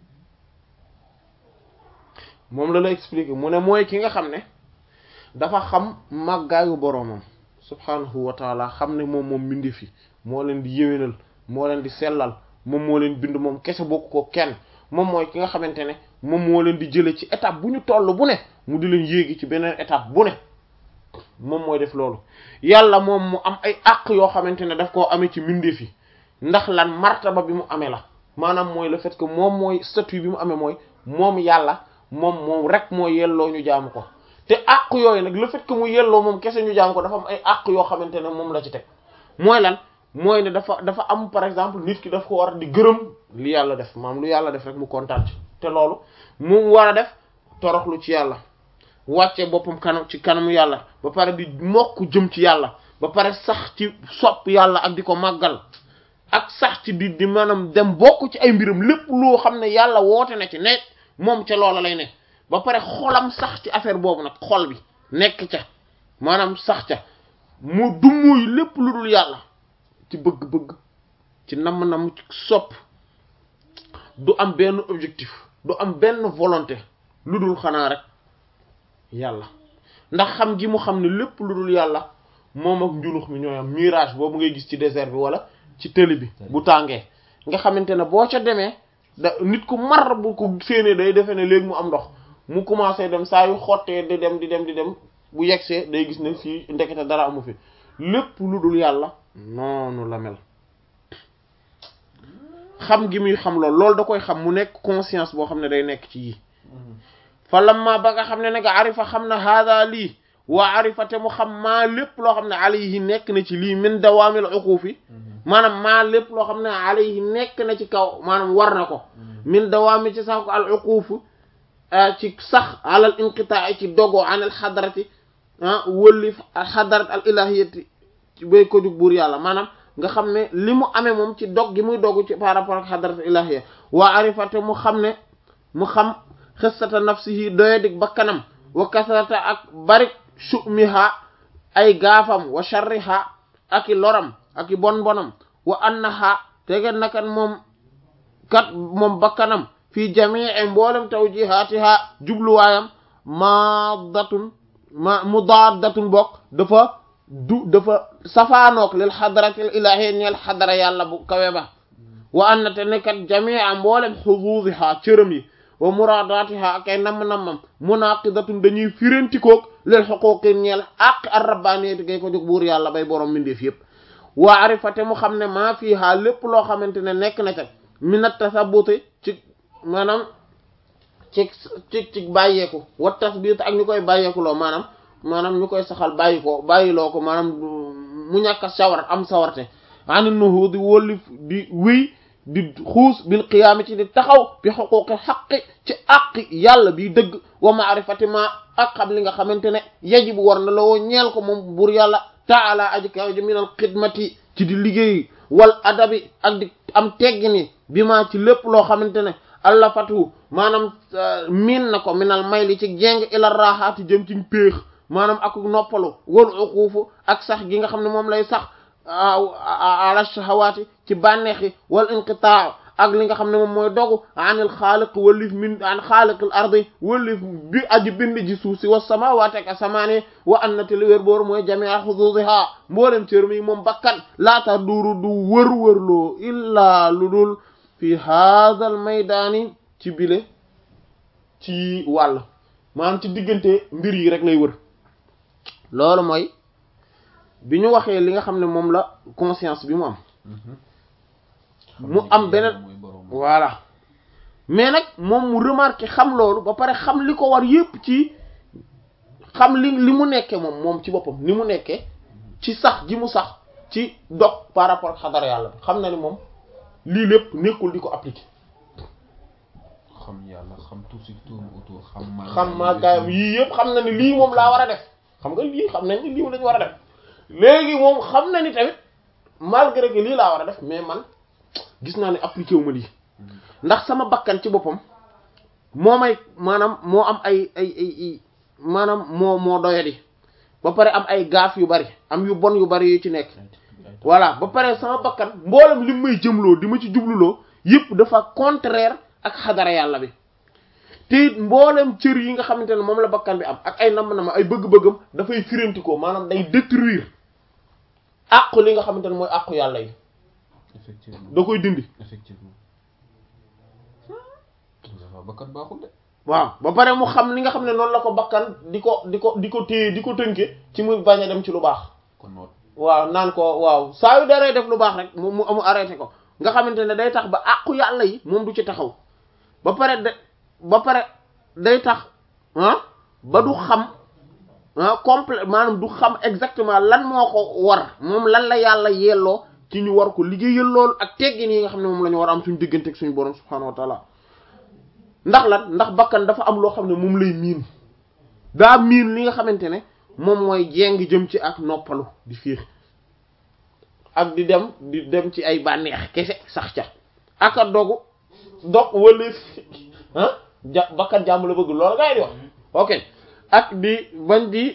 S1: moom la la expliquer mu ne mooy ki nga xam ne dafa xam màggaayu boroomam subhanahu wa taala xam ne moom moom mbindi fi moo leen di yéwénal moo leen di sellal moom moo leen bind moom kese bokk ko kenn moom mooy ki nga xamante ne moom moo leen di jële ci étape bu ñu toll bu ne mu di leen yéegi ci beneen étape bu ne moom mooy def loolu yàlla moom mu am ay àq yoo xamante ne daf koo amee ci mbindeef yi ndax lan martaba bi mu amee la maanaam mooy le fait que moom mooy statut bi mu amee mooy moom yàlla moom moom rek moo yelloo ñu jaamu ko te àq yooyu nag le fait que mu yelloo moom kese ñu jaamu ko dafa am ay àq yoo xamante ne moom la ci teg mooy lan mooy ne dafa dafa am par exemple nit ki daf ko war di gërëm li yàlla def maam lu yàlla def rek mu kontaan ci te loolu mu war a def toroxlu ci yàlla wàcce boppam kanam ci kanamu yàlla ba pare di mokk jëm ci yàlla ba pare sax ci sopp yàlla ak di ko màggal ak sax ci di di maanaam dem bokk ci ay mbiram lépp loo xam ne yàlla woote na ci ne moom ca loola lay ne ba pare xolam sax ci affaire boobu nag xol bi nekk ca maanaam sax ca mu dummuy lépp lu dul yàlla ci bëgg-bëgg ci namm-namm ci sopp du am benn objectif du am benn volonté lu dul xanaa rek yàlla ndax xam gi mu xam ne lépp lu dul yàlla moom ak njunux mi ñooy am mirage boobu ngay gis ci désert bi wala ci tëli bi bu tàngee nga xamante ne boo ca demee da nit ku mar bu ko séenee day defe ne léegi mu am ndox mu commencé dem saa yu xottee di dem di dem di dem bu yegsee day gis ne fii ndekete dara amu fi lépp lu dul yàlla noonu la mel xam gi muy xam loolu loolu da koy xam mu nekk conscience boo xam ne day nekk ci yi fa lamma ba nga xam ne nag arifa xam na hada lii waa arifa te mu xam maa lépp loo xam ne alayhi nekk na ci lii min dawaamil uquufi maanaam maa lépp loo xam ne alayhi nekk na ci kaw maanaam war na ko min dawaami ci sax ko al uquufu ci sax alal inqitaa ci dogo an al xadarati ah wëlli xadarat al ilahiyati ci bay ko jug buur yàlla maanaam nga xam ne li mu amee moom ci dog gi muy dogu ci par rapport ak xadarat al ilahiya waa arifa te mu xam ne mu xam xissata nafsihi doyadik bakkanam wa kasrata ak barik shumiha ay gaafam wa sharriha ak i loram ak i bon bonam wa annaha tege nakan moom kat moom bakkanam fii jamii mboolem tawjihaatiha jubluwaayam maadatun ma mudaadatun bokk dafa du dafa safaanook lil xadaratil ilahiyya ñeel xadara yàlla bu kawe ba wa anna te ne kat jamii mboolem xuduudiha cërëm yi wa muraadaatiha ak ay namm-nammam munaqidatun dañuy firantikoog lil xuquqi ñeel àq ar rabbaaniyati gay ko jóg buur yàlla bay borom mindeef yépp wa arifate mu xam ne maa fiiha lépp loo xamante ne nekk na ca minat tasabuti ci maanaam ci ci ci bàyyeeku wa tasbit ak ñu koy bàyyeeku loo maanaam maanaam ñu koy saxal bàyyi ko bàyyiloo ko maanaam mu ñàkk a sawar am sawarte ani nuhu di wólli di wéy di xuus bil qiyaami ci di taxaw bi xuquqi xaqi ci àqi yàlla bi dëgg wa maarifati ma ak xam li nga xamante ne yajibu war na la woo ñeel ko moom buur yàlla taala aji kaw ji minal xidmati ci di liggéey wal adabi ak di am teggini bi ma ci lépp loo xamante ne allah fatu maanaam miin na ko minal may li ci jéng ila raaxaati jëm ci péex maanaam ak noppalu wal uquufu ak sax gi nga xam ne moom lay sax ala shahawaati ci bànneexi wal inqitaa ak li nga xam ne moom mooy dogu anil xaaliq wallif min an xaaliqil ardi wallif bi aji bind ji suuf si wa samaawaati ak asamaani wa annati li wér boor mooy jamia xuduudiha mboolem cër mi moom bakkan laata duuru du wër-wërloo illaa lu dul fi haadal maydaani ci bile ci wàll maanaam ci diggante mbir yi rek lay wër loolu mooy bi ñu waxee li nga xam ne moom la conscience bi mu am mu am beneen voilà mais nag moom mu remarqué xam loolu ba pare xam li ko war yépp ci xam li li mu nekkee moom moom ci boppam ni mu nekkee ci sax ji mu sax ci dog par rapport ak xadara yàlla bi xam na ni moom lii lépp nekkul di ko appliquer
S2: xam yàlla xam tout ce qui tourne autour xam ma
S1: xam maa gaayam yii yëpp xam na ni lii moom laa war a def xam nga lii xam nañ ni lii lañu war a def léegi moom xam na ni tamit malgré que lii laa war a def mais man gis naa ne appliqué wu ma lii ndax sama bakkan ci boppam moo may maanaam moo am ay ay ay maanaam moo moo doyadi ba pare am ay gaaf yu bari am yu bon yu bari yu ci nekk voilà ba pare sama bakkan mboolem li may jëmloo di ma ci jubluloo yëpp dafa contraire ak xadara yàlla bi te it mboolem cër yi nga xamante ne moom la bakkan bi am ak ay nam-nam ay bëgg-bëggam dafay firantikoo maanaam day détruire àqu li nga xamante ne mooy àqu yàlla yi
S2: effectivement
S1: da koy dindi
S2: effectivement waaw bakkat baaxul de
S1: waaw ba pare mu xam li nga xam ne noonu la ko bakkan di ko di ko di ko téye di ko tënke ci muy bañ a dem ci lu baax
S2: kon noot
S1: waaw naan ko waaw saa yu daree def lu baax rek mu mu mu arrêté ko nga xamante ne day tax ba àqu yàlla yi moom du ci taxaw ba pare de ba pare day tax ah ba du xam ah complet maanaam du xam exactement lan moo ko war moom lan la yàlla yelloo ci ñu war ko liggéeyal loolu ak teggin yi nga xam ne moom la ñu war a am suñu diggante ak suñu borom subhaanahu wa taala ndax lan ndax bakkan dafa am loo xam ne moom lay miin daa miin li nga xamante ne moom mooy jéng jëm ci ak noppalu di fiix ak di dem di dem ci ay bànneex kese sax ca ak a dogu dog wala ah ja bakkan jàmm la bëgg loolu ngay di wax ok ak di bañ di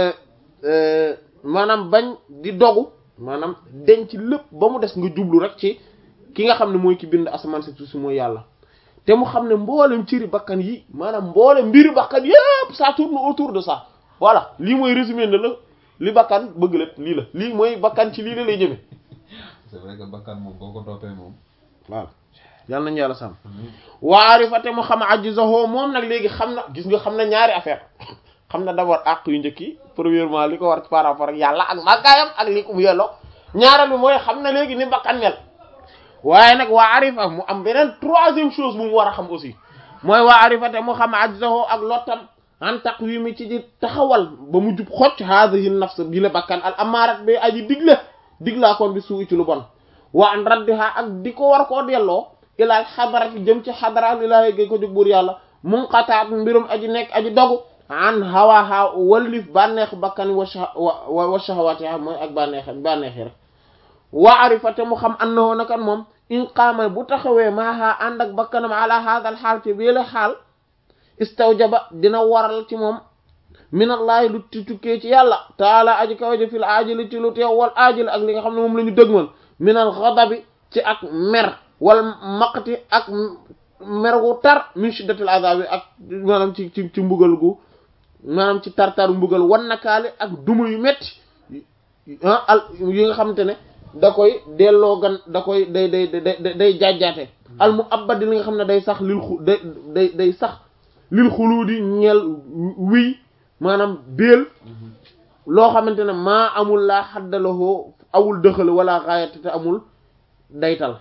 S1: maanaam bañ di dogu maanaam denc lépp ba mu des nga jublu rek ci ki nga xam ne mooy ki bind asamaan si suuf si mooy yàlla te mu xam ne mboolem ciri bakkan yi maanaam mboolem mbiri bakkan yépp ça tourne autour de ça voilà lii mooy résumé na la li bakkan bëgg lépp lii la lii mooy bakkan ci lii la lay jëme
S2: c'est vrai que bakkan moom boo ko toppee moom
S1: voilà yàlla nañu yàlla sàmm waarifate mu xam ajizahoo moom nag léegi xam na gis nga xam na ñaari affaire xam na d'abord àq yu njëkk yi premièrement li ko war par rapport ak yàlla ak màggaayam ak li ko mu yelloo ñaareel bi mooy xam na léegi ni bakkan mel waaye nag waa arifa mu am beneen troisième chose bu mu war a xam aussi mooy waa arifate mu xam ajizahoo ak lottam an taqwimi ci di taxawal ba mu jub xocc haadihi nafs bi la bakkan al amaarat bi aji digle diglaa koon bi suu ci lu bon wa an raddiha ak di ko war koo delloo ilaa xadarati jëm ci xadara ilaahi gay ko jóg buur yàlla munqataat mbirum aji nekk aji dogu an hawaha wallif bànneex bakkan wa wa shahawatiha mooy ak bànneex bànneexi rek wa arifate mu xam annahu nakan moom in qaama bu taxawee maaha ànd ak bakkanam ala haadal xaal ci bii la xaal istawjaba dina waral ci moom minallahi lu ti tukkee ci yàlla taala aji kawaje fil aajili ci lu teew wal aajili ak li nga xam ne moom la ñu dëgmal minal ghadabi ci ak mer wal maqti ak mer gu tar min shiddatil azabi ak maanaam ci ci ci mbugal gu maanaam ci tartaru mbugal wan nakaali ak duma yu metti ah al yi nga xamante ne da koy delloo gan da koy day day day day jaajaate al mu abadi li nga xam ne day sax lil xu day day day sax lil xuluudi ñeel wiy maanaam béel loo xamante ne maa amul laa xaddalahoo awul dëxal wala xaayate te amul daytal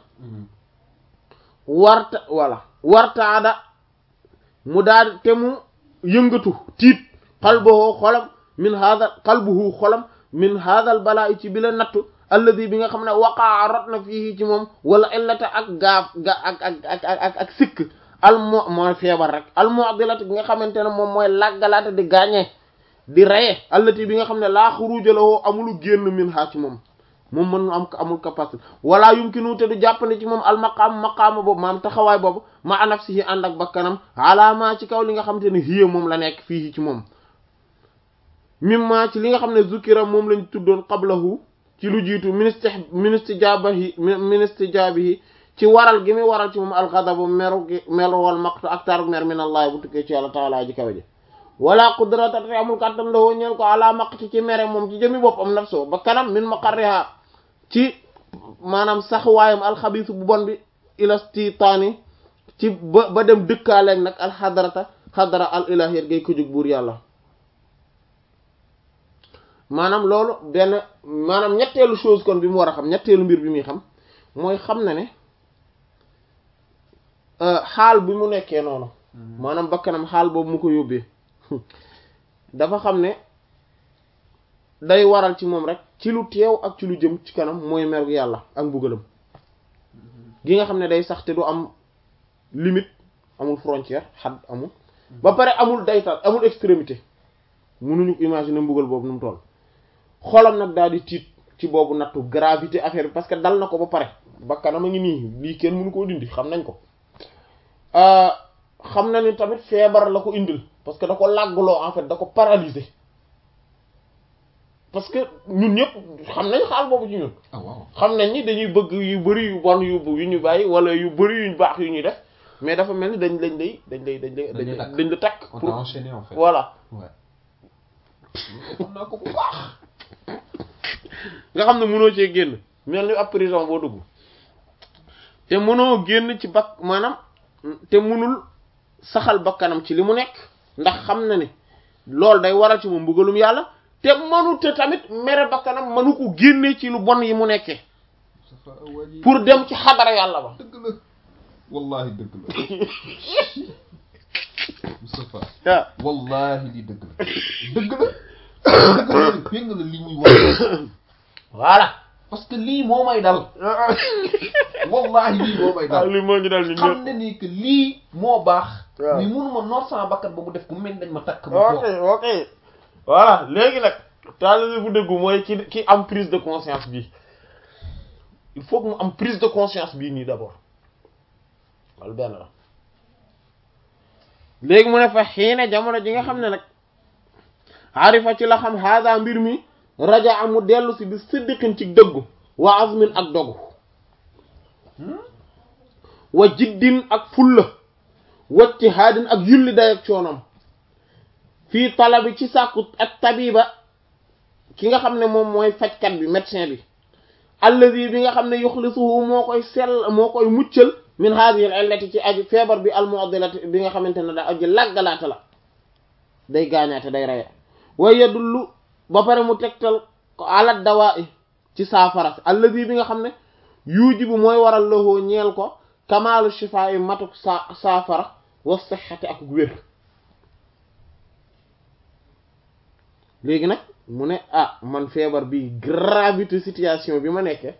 S1: warta walla wartaada mu daal te mu yëngatu tiit xalbuhu xolam min hada xalbuhu xolam min hadal balaa ci bi la nattu alladi bi nga xam ne waqaa rot na fii ci moom wala illata ak gaaf ga ak ak ak ak ak sikk almo mooy feebar rek almu'dilati bi nga xamante ne moom mooy laggalaate di gaañee di reye allati bi nga xam ne laa xuruja lahu amulu génn min ha ci moom moom mën am amul capacité wala yumkinu te du jàppandi ci moom almaqaam maqaama boobu maam taxawaay boobu ma nafsihi ànd ak bakkanam alaama ci kaw li nga xamante ne hiya moom la nekk fii ci moom mimma ci li nga xam ne zukira moom lañ tuddoon qablahu ci lu jiitu ministre ministre jaabahi ministre jaabihi ci waral gi muy waral ci moom alxadabu meru gi meru wal maqtu ak taru mer min allah bu tukkee ci yàlla taala ji kawe ji wala qudrata te amul kàttan la woo ñeel ko ala maqti ci mere moom ci jëmi boppam nafso ba kanam min maqarriha ci maanaam sax waayam alxabisu bu bon bi ilastitaani ci ba ba dem dëkkaaleeg nag alxadarata xadara al ilahiyat gay ko jóg buur yàlla maanaam loolu benn maanaam ñetteelu chose kon bi mu war a xam ñetteelu mbir bi muy xam mooy xam na ne xaal bi mu nekkee noonu maanaam bakkanam xaal boobu mu ko yóbbee dafa xam ne day waral ci moom rek ci lu teew ak ci lu jëm ci kanam mooy mer yàlla ak mbugalam gi nga xam ne day sax te du am limite amul frontière xad amul ba pare amul daytal amul extrémité mënuñu imaginer mbugal boobu nu mu toll xolam nag daal di tiit ci boobu nattu gravité affaire bi parce que dal na ko ba pare bakkanam a ngi nii lii kenn mënu koo dindi xam nañ ko xam na ni tamit feebar la ko indil parce que da ko làgguloo en fait da ko paralyser parce que ñun ñëpp xam nañ xaal boobu ci ñun
S2: ah waaw
S1: xam nañ ni dañuy bëgg yu bari yu bon yu yu ñu bàyyi wala yu bari yu baax yu ñuy def mais dafa mel ni dañ dañ lay dañ lay dañ lay
S2: Dañ la
S1: dañ
S2: takk.
S1: dañ la takk
S2: on t'a
S1: pour
S2: enchaîné en fait
S1: voilà
S2: ouais xam naa ko bu baax
S1: nga xam ne mënoo cee génn mel ni ab prison boo dugg te mënoo génn ci bak maanaam te mënul saxal bakkanam ci li mu nekk ndax xam na ne loolu day waral ci moom mbugalum yàlla te mënu te tamit mere bakkanam mënu ko génne ci lu bon yi mu nekkee
S2: Moustapha waa ji
S1: pour dem ci xadara yàlla ba
S2: dëgg la wallahi dëgg la Moustapha
S1: waaw
S2: wallahi li dëgg la dëgg la dëgg la dégg nga li muy wax
S1: voilà
S2: parce que lii moo may dal wallahi lii moo may
S1: waaw
S2: dal
S1: li moo ñu dal ñun
S2: xam
S1: ñëpp
S2: ne ni que lii moo baax
S1: waaw.
S2: mais mënuma noor sama bakkat ba mu def ko mel dañ ma takk ma
S1: ok
S2: toog
S1: ok voilà léegi nag taalibe bu dëggu mooy ki ki am prise de conscience bi il faut que mu am prise de conscience bii nii d'abord loolu benn la léegi mu ne fa xiine jamono ji nga xam ne nag arifa ci la xam hada mbir mi raja amu dellu si bi siddiqin ci dëggu wa azmin ak dogu wa jiddin ak fulla wacci haadin ak yulli day ak coonom fii talabi ci sàkku ak tabiba ki nga xam ne moom mooy fajkat bi médecin bi allazi bi nga xam ne yuxlisuhu moo koy sell moo koy muccal min hadhihi al illati ci aji feebar bi al mu'dilati bi nga xamante ne da aji laggalaate la day gaañaate day reye way yadullu ba pare mu tegtal ko ala dawaa i ci saafara si allazi bi nga xam ne yujibu mooy waral loxoo ñeel ko kamaalu shifaa yi matuk sa saafara wa sihhati ak wér léegi nag mu ne ah man feebar bi gravité situation bi ma nekke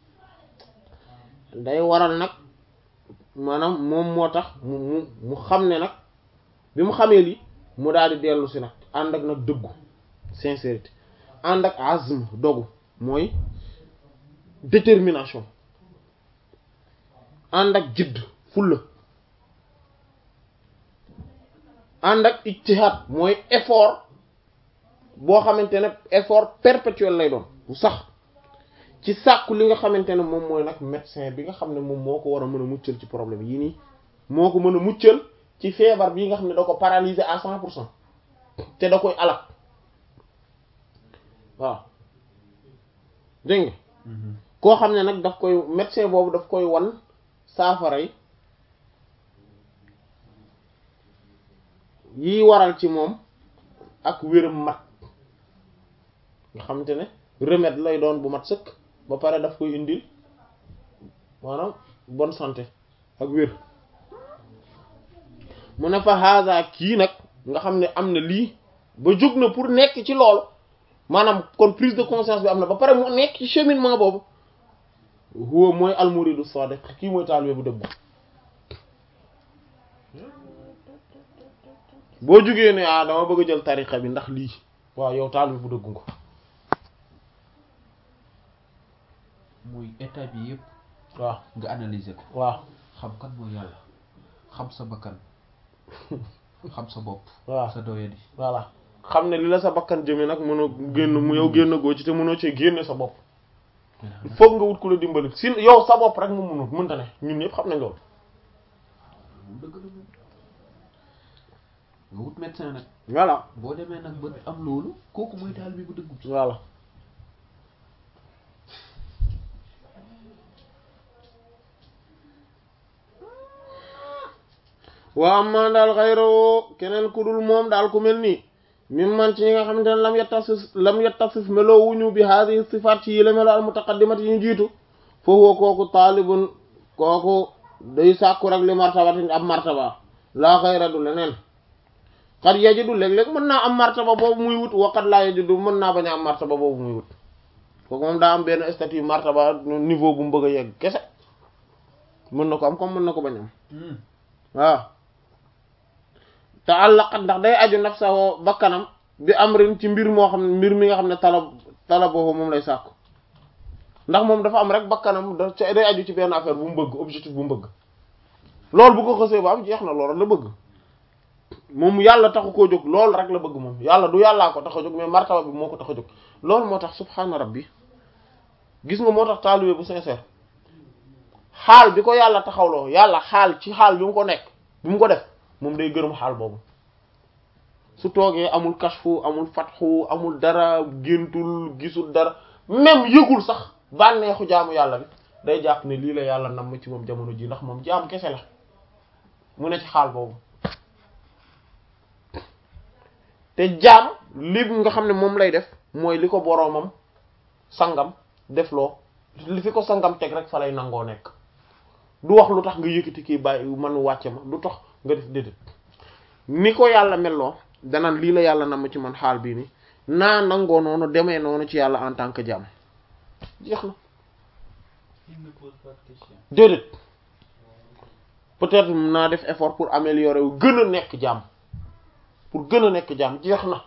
S1: day waral nag maanaam moom moo tax mu mu mu xam ne nag bi mu xamee lii mu daal di dellu si nag ànd ak nag dëggu sincérité ànd ak azm dogu mooy détermination ànd ak jidd fulla ànd ak ijtihad mooy effort boo xamante ne effort perpétuel lay doon bu sax ci sàkku li nga xamante ne moom mooy nag médecin bi nga xam ne moom moo ko war a mën a muccal ci problème yii nii moo ko mën a muccal ci feebar bii nga xam ne da ko paralyser à cent pour cent te da koy alak waaw dégg nga koo xam ne nag daf koy médecin boobu daf koy wan saafara yi yi waral ci moom ak wéram mat nga xamante ne remède lay doon bu mat sëkk ba pare daf koy indil maanaam bonne santé ak wér mu ne fa haza kii nag nga xam ne am na lii ba jóg na pour nekk ci loolu maanaam kon prise de conscience bi am na ba pare mu nekk ci cheminement boobu huwa mooy almuridu sadiq kii mooy taalibe bu dëgg boo jógee ne ah dama bëgg a jël tariqa bi ndax lii waaw yow taalibe bu dëggu nga
S2: muy état bi yëpp
S1: waaw
S2: nga analyser ko
S1: waaw
S2: xam kan mooy yàlla xam sa bakkan xam sa bopp
S1: waaw
S2: sa doyadi
S1: voilà xam ne li la sa bakkan jëme nag mënoo génn mu yow génn goo ci te mënoo cee génne sa bopp il faut nga wut ku la dimbali si yow sa bopp rek mu mënut mënta ne ñun ñëpp xam nañ loolu
S2: moom dëgg la moom nga wut médecin nag
S1: voilà
S2: boo demee nag ba am loolu kooku mooy taal bi bu dëggu bi
S1: voilà waa am man daal xayroo keneen ku dul moom daal ku mel nii mim man ci ñi nga xamante ne lam yettasif lam yettasif meloo wuñu bi haadihi sifaat ci yile melo al mutaqaddimat yi ñu jiitu foofu kooku taalibun kooku day sàkku rek li martabatin ab martaba laa xayra du leneen xat yajidu léeg-léeg mën naa am martaba boobu muy wut waqat laa yajidu mën naa bañ a am martaba boobu muy wut kooku moom daa am benn statut martaba niveau bu mu bëgg a yegg kese mën na ko am comme mën na ko bañ am waaw te àllaqat ndax day aju nafsahu bakkanam bi amrin ci mbir moo xam ne mbir mi nga xam ne talab talaboo moom lay sàkku ndax moom dafa am rek bakkanam da day aju ci benn affaire bu mu bëgg objectif bu mu bëgg loolu bu ko xësee ba am jeex na loolu la bëgg moom yàlla taxu koo jóg loolu rek la bëgg moom yàlla du yàllaa ko tax a jóg mais martaba bi moo ko tax a jóg loolu moo tax subhaana rabbi gis nga moo tax taalibe bu sincère xaal bi ko yàlla taxawloo yàlla xaal ci xaal bi mu ko nekk bi mu ko def moom day gërëm xaal boobu su toogee amul kashfu amul fatxu amul dara géntul gisul dara même yëgul sax bànneexu jaamu yàlla bi day jàpp ne lii la yàlla nam ci moom jamono ji ndax moom jaam kese la mu ne ci xaal boobu te jaam li nga xam ne moom lay def mooy li ko boroomam sangam def loo li fi ko sangam teg rek fa lay nangoo nekk du wax lu tax nga yëkkati kii bàyyi man wàcce ma du tax nga def déedéet ni ko yàlla melloo danaan lii la yàlla nam ci man xaal bii ni naa nangoo noonu demee noonu ci yàlla en tant que jaam jeex na
S2: il ne pose pas de question
S1: déedéet peut-être naa def effort pour améliorer wu gën a nekk jaam pour gën a nekk jaam jeex na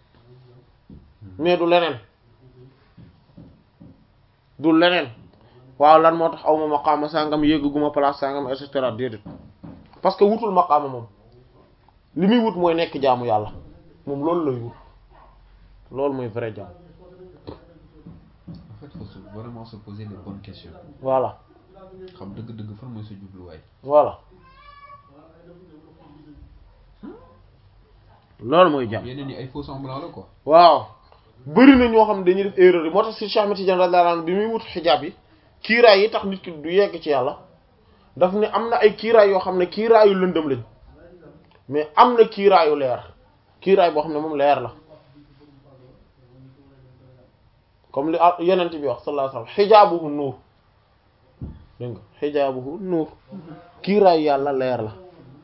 S1: mais du leneen du leneen waaw lan moo tax aw ma maqaama sangam yégguma place sangam et cetera déedéet parce que wutul maqaama moom li muy wut mooy nekk jaamu yàlla moom loolu lay wut loolu mooy vrai jaam
S2: en fait faut se vraiment se poser les bonnes questions
S1: voilà
S2: xam dëgg-dëgg fan mooy sa jubluwaay
S1: voilà loolu mooy jaam
S2: yeneen yi ay faux semblant la quoi
S1: waaw bëri na ñoo xam ne dañuy def erreur yi moo tax si Cheikh Ahmed Tidiane radiyallahu anhu bi muy wut xijaab yi kiiraay yi tax nit ki du yegg ci yàlla daf ne am na ay kiiraay yoo xam ne kiiraayu lëndëm lañ mais am na kiiraayu leer kiiraay boo xam ne moom leer la comme li ah yenent bi wax sallallahu alayhi wasallam xijaabuhu nuur dégg nga xijaabuhu nuur kiiraayu yàlla leer la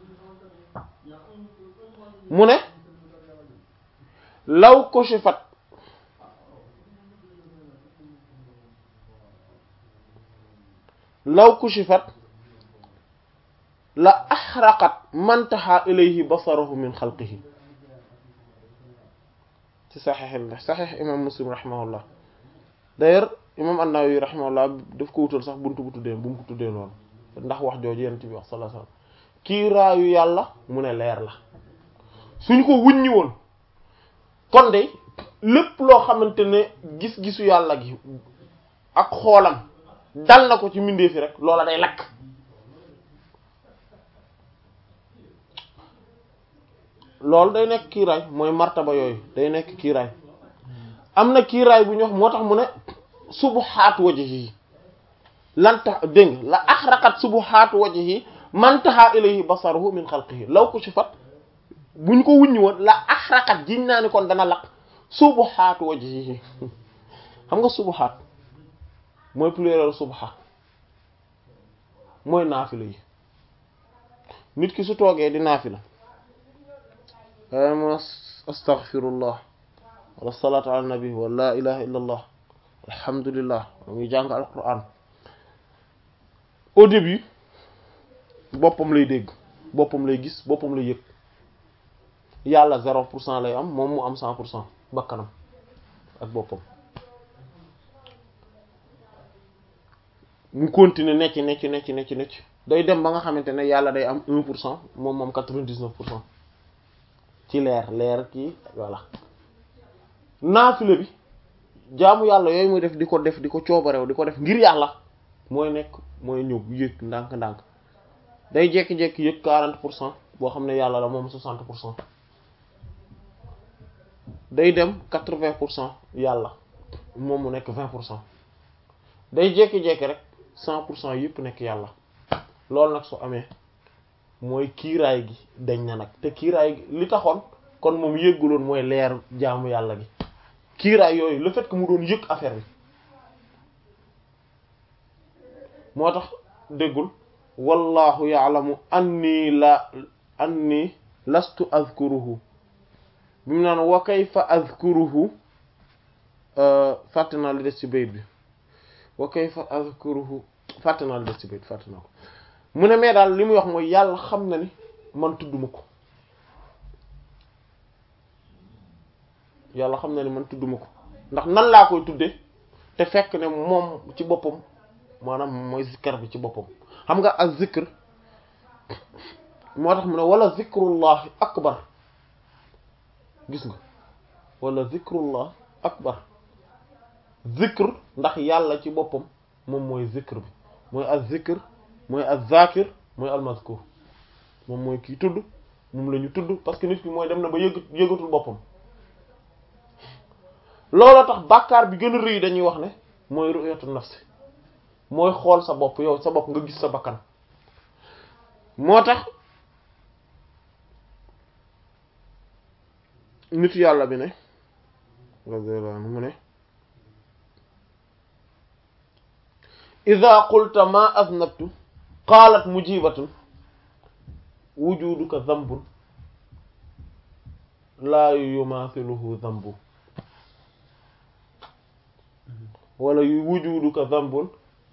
S1: mu ne law kushifat law kushifat la axraqat man taxa ilayhi basaruhu min xalqihi ci saxiix saxiix imam muslim rahimahullah d'ailleurs imam an-Nawawi rahimahullah daf ko wutal sax buntu bu tuddee bu mu ko tuddee noonu ndax wax jooju yent bi wax sallallahu alayhi wasallam kiiraayu yàlla mu ne leer la suñu ko wuññi woon kon de lépp loo xamante ne gis-gisu yàlla gi ak xoolam dal na ko ci mbindee fi rek loola day lakk loolu day nekk kiiraay mooy martaba yooyu day nekk kiiraay am na kiiraay bu ñu wax moo tax mu ne subuhaat wajhi lan tax dégg nga la axraqat subuhaat wajhi man taha ilayhi basaruhu min xalqihi law kushifat bu ñu ko wuññi woon la axraqat jiñ naa ni kon dana lakk subuhaat wajhi xam nga subuhaat mooy pluriel subha mooy naafila yi nit ki su toogee di naafila ama astaghfirullah wala salatu ala nabi wa la ilaha illa allah alhamdulillah muy jàng alquran au début boppam lay dégg boppam lay gis boppam lay yëg yàlla zéro pour cent lay am moom mu am cent pour cent bakkanam ak boppam mu continuer necc necc necc necc necc day dem ba nga xamante ne yàlla day am un pour cent moom moom quatre-vingt-dix-neuf pour cent ci leer leer kii voilà naafila bi jaamu yàlla yooyu muy def di ko def di ko coobarew di ko def ngir yàlla mooy nekk mooy ñëw yëg ndànk-ndànk day jékki-jékki yëg quarante pour cent boo xam ne yàlla la moom soixante pour cent day dem quatre-vingts pour cent yàlla moom mu nekk vingt pour cent day jékki-jékki rek cent pour cent yëpp nekk yàlla loolu nag su amee mooy kiiraay gi dañ na nag te kiiraay gi li taxoon kon moom yëgguloon mooy leer jaamu yàlla gi kiiraay yooyu le fait que mu doon yëg affaire bi moo tax déggul wallahu ya'lamu anni la anni lastu azkuruhu bi mu naan wa kayfa azkuruhu fàtte naa li des ci bayit bi wa kayfa azkuruhu fàtte naa li des ci bayit fàtte naa ko mu ne mais daal li muy wax mooy yàlla xam na ni man tudduma ko yàlla xam na ni man tudduma ko ndax nan laa koy tudde te fekk ne moom ci boppam maanaam mooy zikkar bi ci boppam xam nga ak zikr moo tax mu ne wala zikrullahi akbar gis nga wala zikrullah akbar zikr ndax yàlla ci boppam moom mooy zikr bi mooy ak zikr mooy ak zakir mooy almazkur moom mooy kii tudd moom la ñu tudd parce que nit ki mooy dem na ba yëg yëgatul boppam looloo tax bàkkaar bi gën a rëy dañuy wax ne mooy ru'yatu nafsi mooy xool sa bopp yow sa bopp nga gis sa bakkan moo tax nitu yàlla bi ne radiyallahu anhu mu ne ida qulta ma aznabtu qaalat mujibatun wujuduka dhanbun laa yumathiluhu dhanbu wala wujuduka dhanbun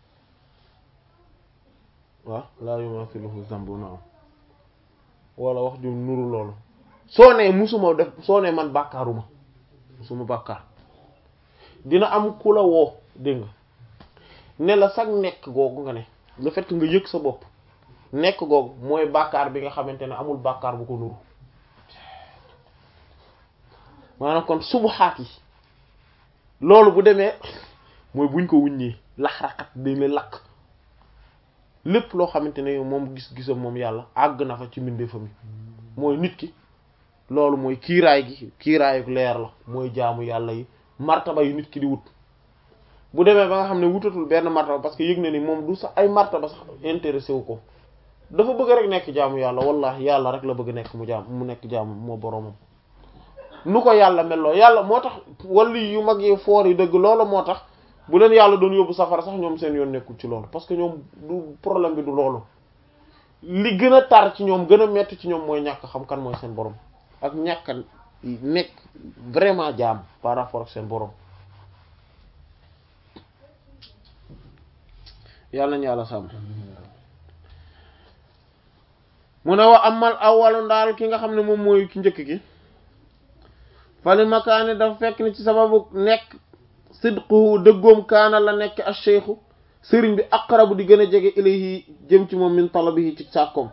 S1: waaw laa yumathiluhu dhanbu naam wala wax ju nuru loolu soo nee musuma def soo nee man bàkkaaruma musuma bàkkaar dina am ku la woo dégg nga ne la sag nekk googu nga ne le fait que nga yëg sa bopp nekk googu mooy bàkkaar bi nga xamante ne amul bàkkaar bu ko nuru maanaam kon subuxaat yi loolu bu demee mooy buñ ko wuññee lax-raxat dañ la lakk lépp loo xamante ne moom gis-gisam moom yàlla àgg na fa ci mbindeefam yi mooy nit ki loolu mooy kiiraay gi kiiraayu leer la mooy jaamu yàlla yi martaba yi nit ki di wut bu demee ba nga xam ne wutatul benn martaba parce que yëg na ni moom du sax ay martaba sax intéressé wu ko dafa bëgg rek nekk jaamu yàlla wallahi yàlla rek la bëgg nekk mu jaam mu nekk jaamu moo boroomam nu ko yàlla melloo yàlla moo tax wali yu mag yi foor yi dëgg loola moo tax bu leen yàlla doon yóbbu safara sax ñoom seen yoon nekkul ci loolu parce que ñoom du problème bi du loolu li gën a tar ci ñoom gën a metti ci ñoom mooy ñàkk xam kan mooy seen borom ak ñàkk nekk vraiment jaam par rapport ak seen borom yàlla nañu yàlla sàmm mu ne wa amal awalu ndaal ki nga xam ne moom mooy ki njëkk gi fali makaani dafa fekk ni ci sababu nekk sidquhu dëggoom kaana la nekk ak cheikhu sëriñ bi aqrabu di gën a jege ilayhi jëm ci moom min talabihi ci sàkkoom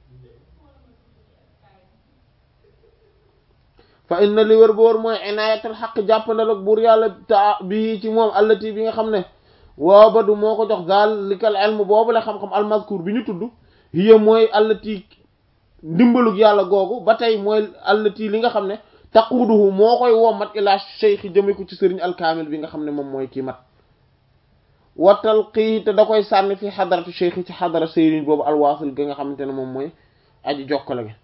S1: fa inna li wër ba wër mooy inaayatal xaq jàppandal ak buur yàlla ta bii ci moom allati bi nga xam ne waa badu moo ko jox daal likal ilm boobu la xam-xam almazkur bi ñu tudd hiya mooy allati ndimbalug yàlla googu ba tey mooy allati li nga xam ne taquuduhu moo koy wommat ila cheikh jëme ko ci sëriñ alkaamil bi nga xam ne moom mooy kii mat watal xii te da koy sànni fi xadaratu cheikh ci xadara sëriñ boobu alwaasil ga nga xamante ne moom mooy aji jokkale gi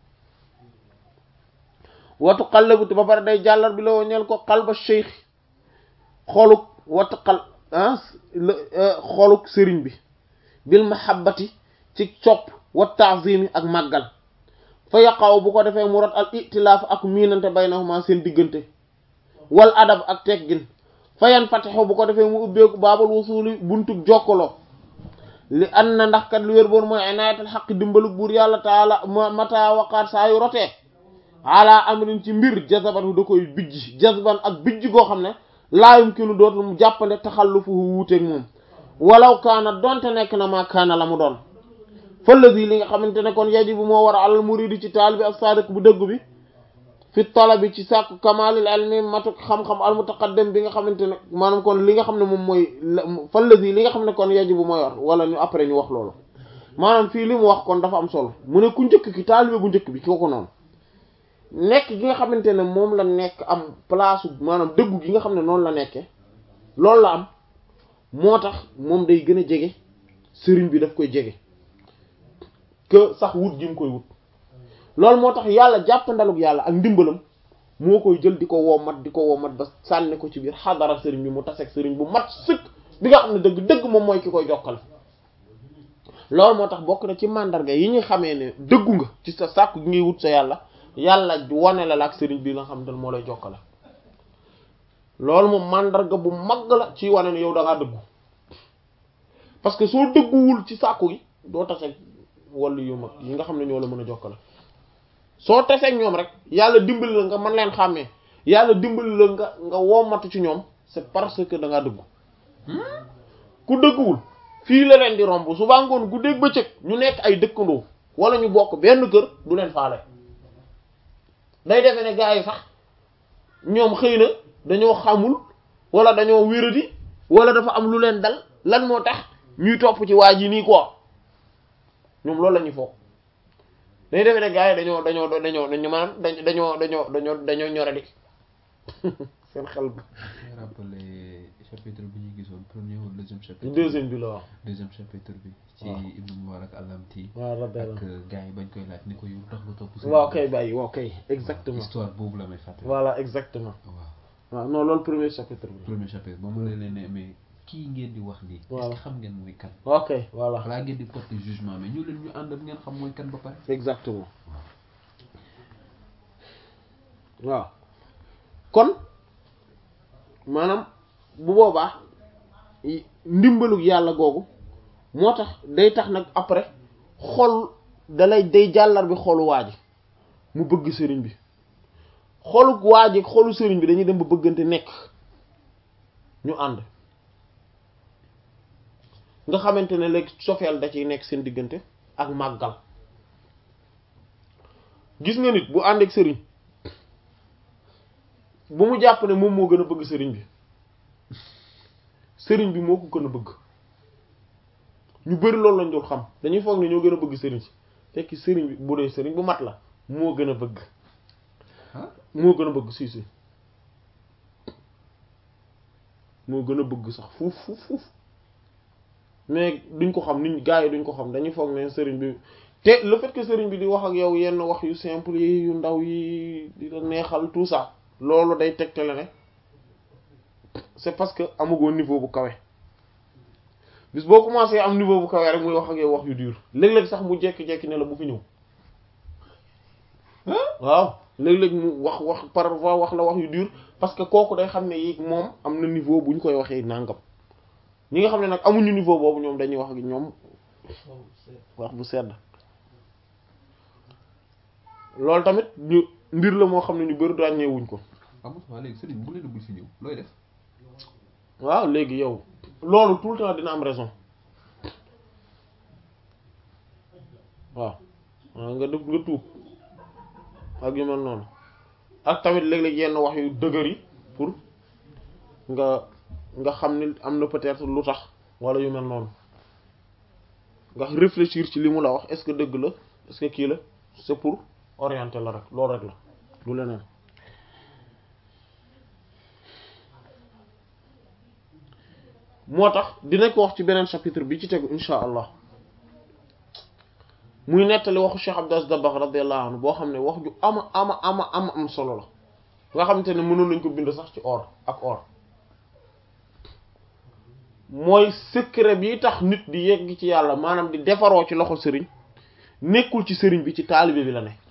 S1: watu xallabu te ba pare day jàllar bi la woo ñeel ko xalba cheikh xoluk watu xal ah xoluk sëriñ bi bil mahabbati ci copp wa taazimi ak màggal fa yaqaw bu ko defee mu rot al itilaaf ak miinante baynahuma seen diggante wal adab ak teggin fa yan fatixu bu ko defee mu ubbeeku baabal wusuli buntug jokkaloo li an na ndax kat lu wér boon mooy inaayatal xaq dimbalu buur yàlla taala mata waqaat saa yu rotee ala amrin ci mbir jazabatu da koy bijj jazban ak bijj goo xam ne laayum ki nu dootul mu jàppande taxallufu wuuteeg moom walaw kaana donte nekk na maa kaana la mu doon fëllësi li nga xamante ne kon yajibu moo war a alal muridi ci taal bi ak sadiq bu dëgg bi fi talabi ci sàkku kamalil ilmi matuk xam-xam al mutaqaddam bi nga xamante ne maanaam kon li nga xam ne moom mooy fëllësi li nga xam ne kon yajibu moo war wala ñu après ñu wax loolu maanaam fii li mu wax kon dafa am solo mu ne ku njëkk ki taalibe bu njëkk bi kooku noonu nekk gi nga xamante ne moom la nekk am place maanaam dëggu gi nga xam ne noonu la nekke loolu la am moo tax moom day gën a jege sëriñ bi daf koy jege que sax wut gi mu koy wut loolu moo tax yàlla jàppandalug yàlla ak ndimbalam moo koy jël di ko woomat di ko woomat ba sànni ko ci biir xadara sëriñ bi mu taseeg sëriñ bu mat sëkk bi nga xam ne dëgg dëgg moom mooy ki koy jokkal loolu moo tax bokk na ci mandarga yi ñu xamee ne dëggu nga ci sa sàkku gi ngay wut sa yàlla yàlla wane la la ak sëriñ bi nga xam ne moo lay jokkale loolu moom mandarga bu mag la ci wane ne yow da ngaa dëggu parce que soo dëgguwul ci sàkku gi doo taseeg wala yu mag yi nga xam ne ñoo la mën a jokkale soo taseeg ñoom rek yàlla dimbali la nga mën leen xàmmee yàlla dimbali la nga nga wommatu ci ñoom c'est parce que da ngaa dëggu ku dëgguwul fii la leen di romb suba ngoon guddeeg bëccëg ñu nekk ay dëkkandoo wala ñu bokk benn kër du leen faale day defe ne gars yi sax ñoom xëy na dañoo xamul wala dañoo wéradi wala dafa am lu leen dal lan moo tax ñuy topp ci waa ji nii quoi ñoom loolu la ñuy foog dañuy defe ne gars yi dañoo dañoo dañoo dañoo maanaam dañoo dañoo dañoo dañoo ñore di seen xel bi.
S2: rappelé chapitre bi ñu gisoon premier ou deuxième chapitre.
S1: deuxième bi la waaw.
S2: deuxième chapitre bi. ci Ibn Mubarak al-Lamti.
S1: waaw rabbi
S2: ak gars yi bañ koy laaj ni ko yow tax nga topp.
S1: waaw kay bàyyi waaw kay exactement
S2: histoire boobu la may fàtte.
S1: voilà exactement.
S2: waaw
S1: waaw non loolu premier chapitre bi.
S2: premier chapitre ba mu leen ne mais kii ngeen di wax nii.
S1: Voilà.
S2: est-ce que xam ngeen mooy kan.
S1: ok voilà
S2: balaa ngeen di porter jugement mais ñu leen ñu ànd ak ngeen xam mooy kan ba pare.
S1: exactement waaw kon maanaam bu boobaa i- ndimbalug yàlla googu moo tax day tax nag après xol dalay day jàllar bi xolu waa ji mu bëgg sëriñ bi xolu waa ji xolu sëriñ bi dañuy dem ba bëggante nekk ñu ànd nga xamante ne léegi sofeel da ciy nekk seen diggante ak màggal gis nga nit bu ànd ak sëriñ bu mu jàpp ne moom moo gën a bëgg sëriñ bi sëriñ bi moo ko gën a bëgg ñu bari loolu lañ dul xam dañuy foog ne ñoo gën a bëgg sëriñ si fekk sëriñ bi bu dee sëriñ bu mat la moo gën a bëgg moo gën a bëgg si si moo gën a bëgg sax fuuf fuuf fuuf mais duñ ko xam nit gars yi duñ ko xam dañuy foog ne sëriñ bi te le fait que sëriñ bi di wax ak yow yenn wax yu simple yi yu ndaw yi di la neexal tout ça loolu day tegtale ne c'est parce que amagoo niveau bu kawe bis boo commencé am niveau bu kawe rek muy wax ak yow wax yu dur léeg-léeg sax mu jekki-jekki ne la bu fi ñëw waaw léeg-léeg mu wax wax parfois wax la wax yu dur parce que kooku day xam ne yi moom am na niveau bu ñu koy waxee nangam ñi nga xam ne nag amuñu niveau boobu ñoom dañuy wax ak ñoom wax bu sedd loolu tamit ñu mbir la moo xam ne ñu bari ràññeewuñ ko
S2: amul waaw léegi sëriñ bu leen bul fi ñëw looy def
S1: waaw léegi yow loolu tout le temps dina am raison waaw nga def nga tuub ak yu mel noonu ak tamit léeg-léeg yenn wax yu dëgër yi pour nga nga xam ni am na peut-être lu tax wala yu mel noonu nga réfléchir ci li mu la wax est-ce que dëgg la est-ce que kii la c'est pour orienter la rek loolu rek la du leneen moo tax dinañ ko wax ci beneen chapitre bi ci tegu insha allah muy nettali waxu Cheikh Abdou Aziz Dabakh radiyallahu anhu boo xam ne wax ju ama ama ama ama am solo la nga xamante ne mënoon nañ ko bind sax ci or ak or mooy secret bi tax nit di yegg ci yàlla maanaam di defaroo ci loxo sëriñ nekkul ci sëriñ bi ci taalibe bi la ne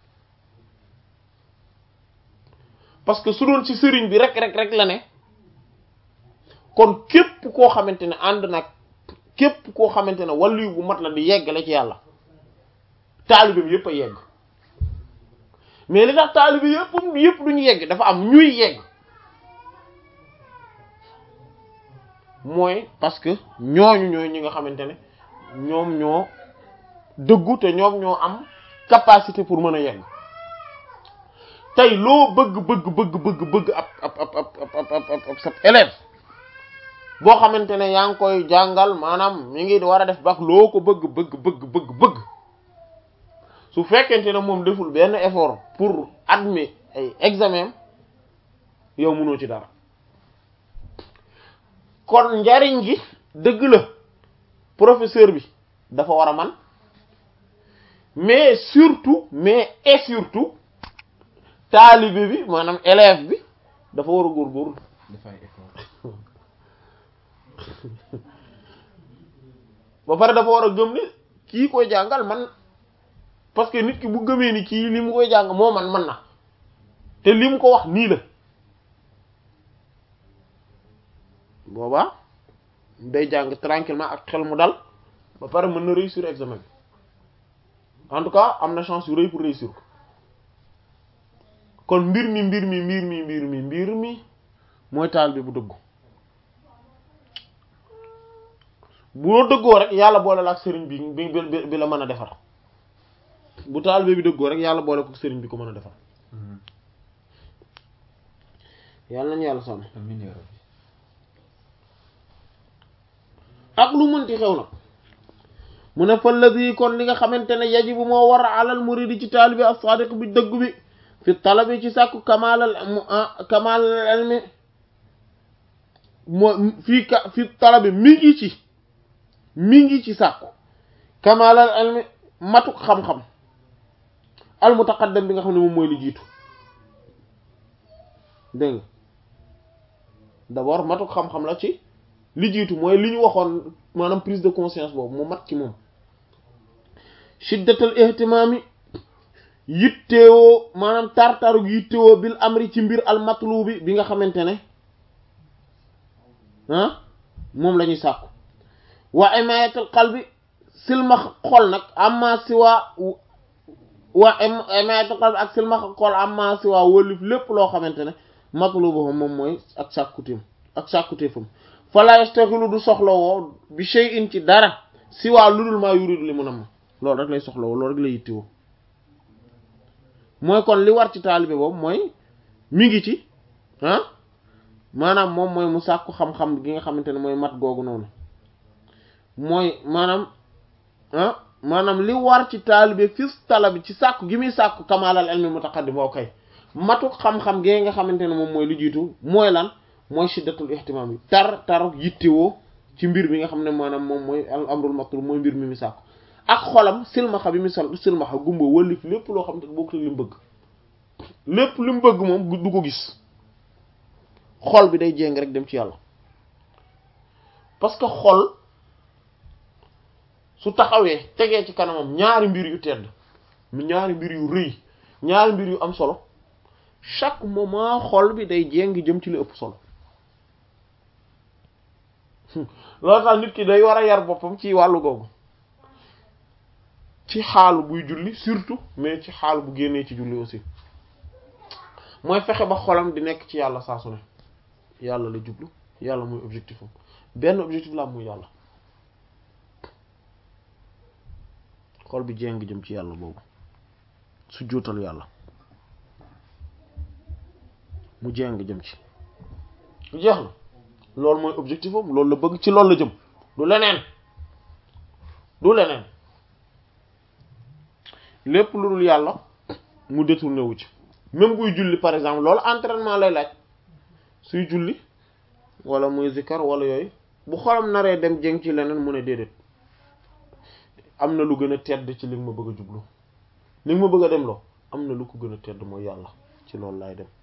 S1: parce que su doon ci sëriñ bi rek rek rek la ne kon képp koo xamante ne ànd nag képp koo xamante ne wàllu bu mat la di yeggale ci yàlla taalibeem yépp a yegg mais li tax taalibe yépp yépp duñu yegg dafa am ñuy yegg mooy parce que ñooñu ñooy ñi nga xamante ne ñoom ñoo dëggu te ñoom ñoo am capacité pour mën a yegg tey loo bëgg bëgg bëgg bëgg bëgg ab ab ab ab ab ab sa élève boo xamante ne yaa ngi koy jàngal maanaam mi ngi war a def bac loo ko bëgg bëgg bëgg bëgg bëgg su fekkente ne moom deful benn effort pour admettre ay examen yow mënoo ci dara kon njariñ gi dëgg la professeur bi dafa war a man mais surtout mais et surtout taalibe bi maanaam élève bi dafa war a góorgóorlu
S2: dafay effort
S1: ba pare dafa war a gëm ne kii koy jàngal man parce que nit ki bu gëmee ni kii li mu koy jàng moo man man na te li mu ko wax nii la boobaa day jàng tranquillement ak xel mu dal ba pare mën na réussir examen bi en tout cas am na chance yu rëy pour réussir ko kon mbir mi mbir mi mbir mi mbir mi mbir mi mooy taal bi bu dëggu boo dëggoo rek yàlla boole la ak sëriñ bi bi bi bi la mën a defar bu taal bi dëggoo rek yàlla boole ko sëriñ bi ko mën a defar yàlla nañu yàlla sàmm
S2: amiin yaa rabbi
S1: ak lu mënti xew nag mu ne falladi kon li nga xamante ne yajibu moo war a alal muridi ci taalibi as-sadiq bi dëgg bi fi talabi ci sàkku kamaalal kamaalal ilmi moo fii ka fi talabi mi ngi ci mi ngi ci sàkku kamaalal ilmi matuk xam-xam al mutaqaddam bi nga xam ne moom mooy li jiitu dégg nga d'abord matuk xam-xam la ci li jiitu mooy li ñu waxoon maanaam prise de conscience boobu mu mat ci moom shiddatal ihtimami yittewoo maanaam tartaru yittewoo bil amri ci mbir al matlubi bi nga xamante ne ah moom la ñuy sàkku wa imayatul qalbi silmax xol nag amma siwa wa imayatul qalbi ak silmax xol amma siwa wëlif lépp loo xamante ne matlubu moom mooy ak sàkkuteem ak sàkkuteefam fala yastaxilu du soxlawoo bi shay'in ci dara si waa ludul maa yuridu li mu nam loolu rek lay soxlawoo loolu rek lay yittewoo mooy kon li war ci taalibe boobu mooy mi ngi ci ah maanaam moom mooy mu sàkku xam-xam gi nga xamante ne mooy mat googu noonu mooy maanaam ah maanaam li war ci taalibe fis talabi ci sàkku gi muy sàkku kamaalal ilmi mutaqaddim boo koy matu xam-xam gi nga xamante ne moom mooy lu jiitu mooy lan mooy shiddatul ihtimam yi tar tar yittewoo ci mbir mi nga xam ne maanaam moom mooy al amrul matlub mooy mbir mi mi sàkku ak xolam silmaxa bi mi sol silmaxa gumba wëlif lépp loo xam ne bokkul li mu bëgg lépp li mu bëgg moom du ko gis xol bi day jéng rek dem ci yàlla parce que xol su taxawee tegee ci kanamam ñaari mbir yu tedd ñaari mbir yu rëy ñaari mbir yu am solo chaque moment xol bi day jéng jëm ci li ëpp solo loolu tax nit ki day war a yar boppam ci wàllu googu ci xaalu buy julli surtout mais ci xaalu bu génnee ci julli aussi mooy fexe ba xolam di nekk ci yàlla saa su ne yàlla la jublu yàlla mooy objectif am benn objectif la am muy yàlla xol bi jéng jëm ci yàlla boobu su jootal yàlla mu jéng jëm ci jeex na loolu mooy objectif am loolu la bëgg ci loolu la jëm du leneen du leneen lépp lu dul yàlla mu détourné wu ci même buy julli par exemple loolu entraînement lay laaj suy julli wala muy zikkar wala yooyu bu xolam naree dem jëng ci leneen mu ne déedéet am na lu gën a tedd ci li nga ma bëgg a jublu li nga ma bëgg a dem loo am na lu ko gën a tedd mooy yàlla ci loolu laay dem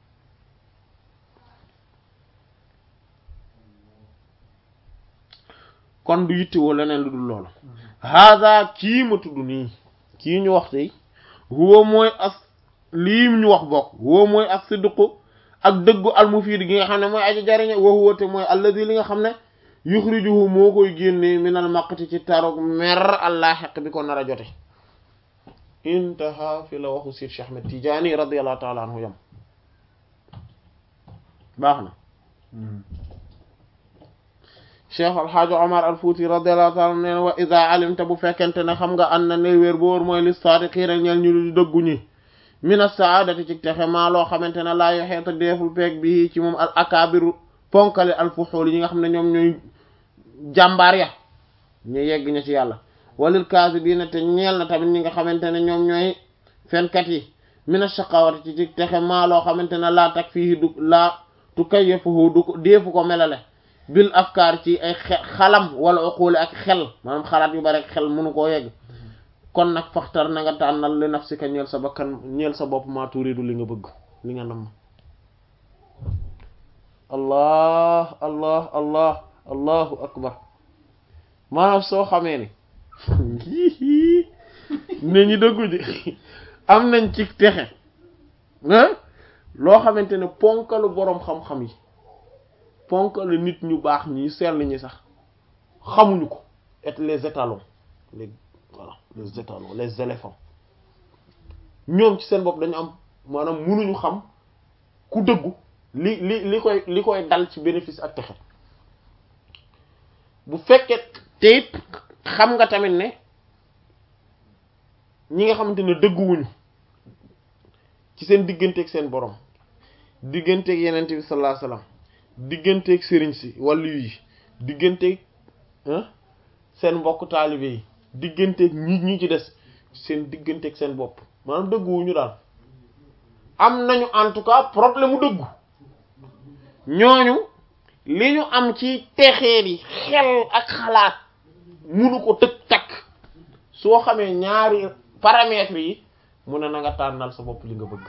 S1: kon du yittewoo leneen lu dul loolu hada kii ma tudd nii kii ñu wax tey huwa mooy as lii ñu wax bokk huwa mooy as sidqu ak dëggu almufiid gi nga xam ne mooy aji jariñe wa huwa te mooy alladi li nga xam ne yuxrijuhu moo koy génne minal maqti ci tarog mer allah xeq bi ko nar a jote intaha fi la waxu Seydi Cheikh Ahmed Tidiane radiyallahu taala anhu yam baax na cheikh alxaajo omar al fuuti radiallahu taala neen wa ida alimta bu fekkente ne xam nga an na ne wéer boor mooy li saadiqiina ñeel ñu di dëggu ñi mina saadati ci texe maa loo xamante ne laa yoxeeta deeful peeg bi ci moom al akaabiru ponkali al fuxuul yi nga xam ne ñoom ñooy jàmbaar ya ñu yegg ña ci yàlla walil kaasibiina te ñeel na tamit ñi nga xamante ne ñoom ñooy fenkat yi mina shaqawati ci ci texe maa loo xamante ne laa tak fii du laa tu kayyafuhu du ko deefu ko melale bil afkaar ci ay xalam wala uquli ak xel maanaam xalaat yu bari ak xel mënu koo yegg kon nag faxtar na nga tànnal li nafsika ñeel sa bakkan ñeel sa bopp maa turidu li nga bëgg li nga nam allah allah allah allahu akbar maanaam soo xamee ni ne ñi dëggu ji am nañ ci texe loo xamante ne ponkalu boroom xam-xam yi ponkalu nit ñu baax ñi sell ñi sax xamuñu ko et les étalons les voilà les étalons les éléphants ñoom ci seen bopp dañu am maanaam mënuñu xam ku dëggu li li li koy li koy dal ci bénéfice ak texe bu fekkee te it xam nga tamit ne ñi nga xamante ne dëgguwuñu ci seen digganteeg seen borom digganteeg yeneen bi sallallahu alayhi wasallam digganteeg sëriñ si wàllu yi digganteeg seen mbokk taalibe yi digganteeg ñi ñi ci des seen digganteeg seen bopp maanaam dëgguwuñu daal am nañu en tout cas problème mu dëggu ñooñu li ñu am ci texee bi xel ak xalaat munu ko tëg takk soo xamee ñaari paramètres yi mu ne na nga tànnal sa bopp li nga bëgg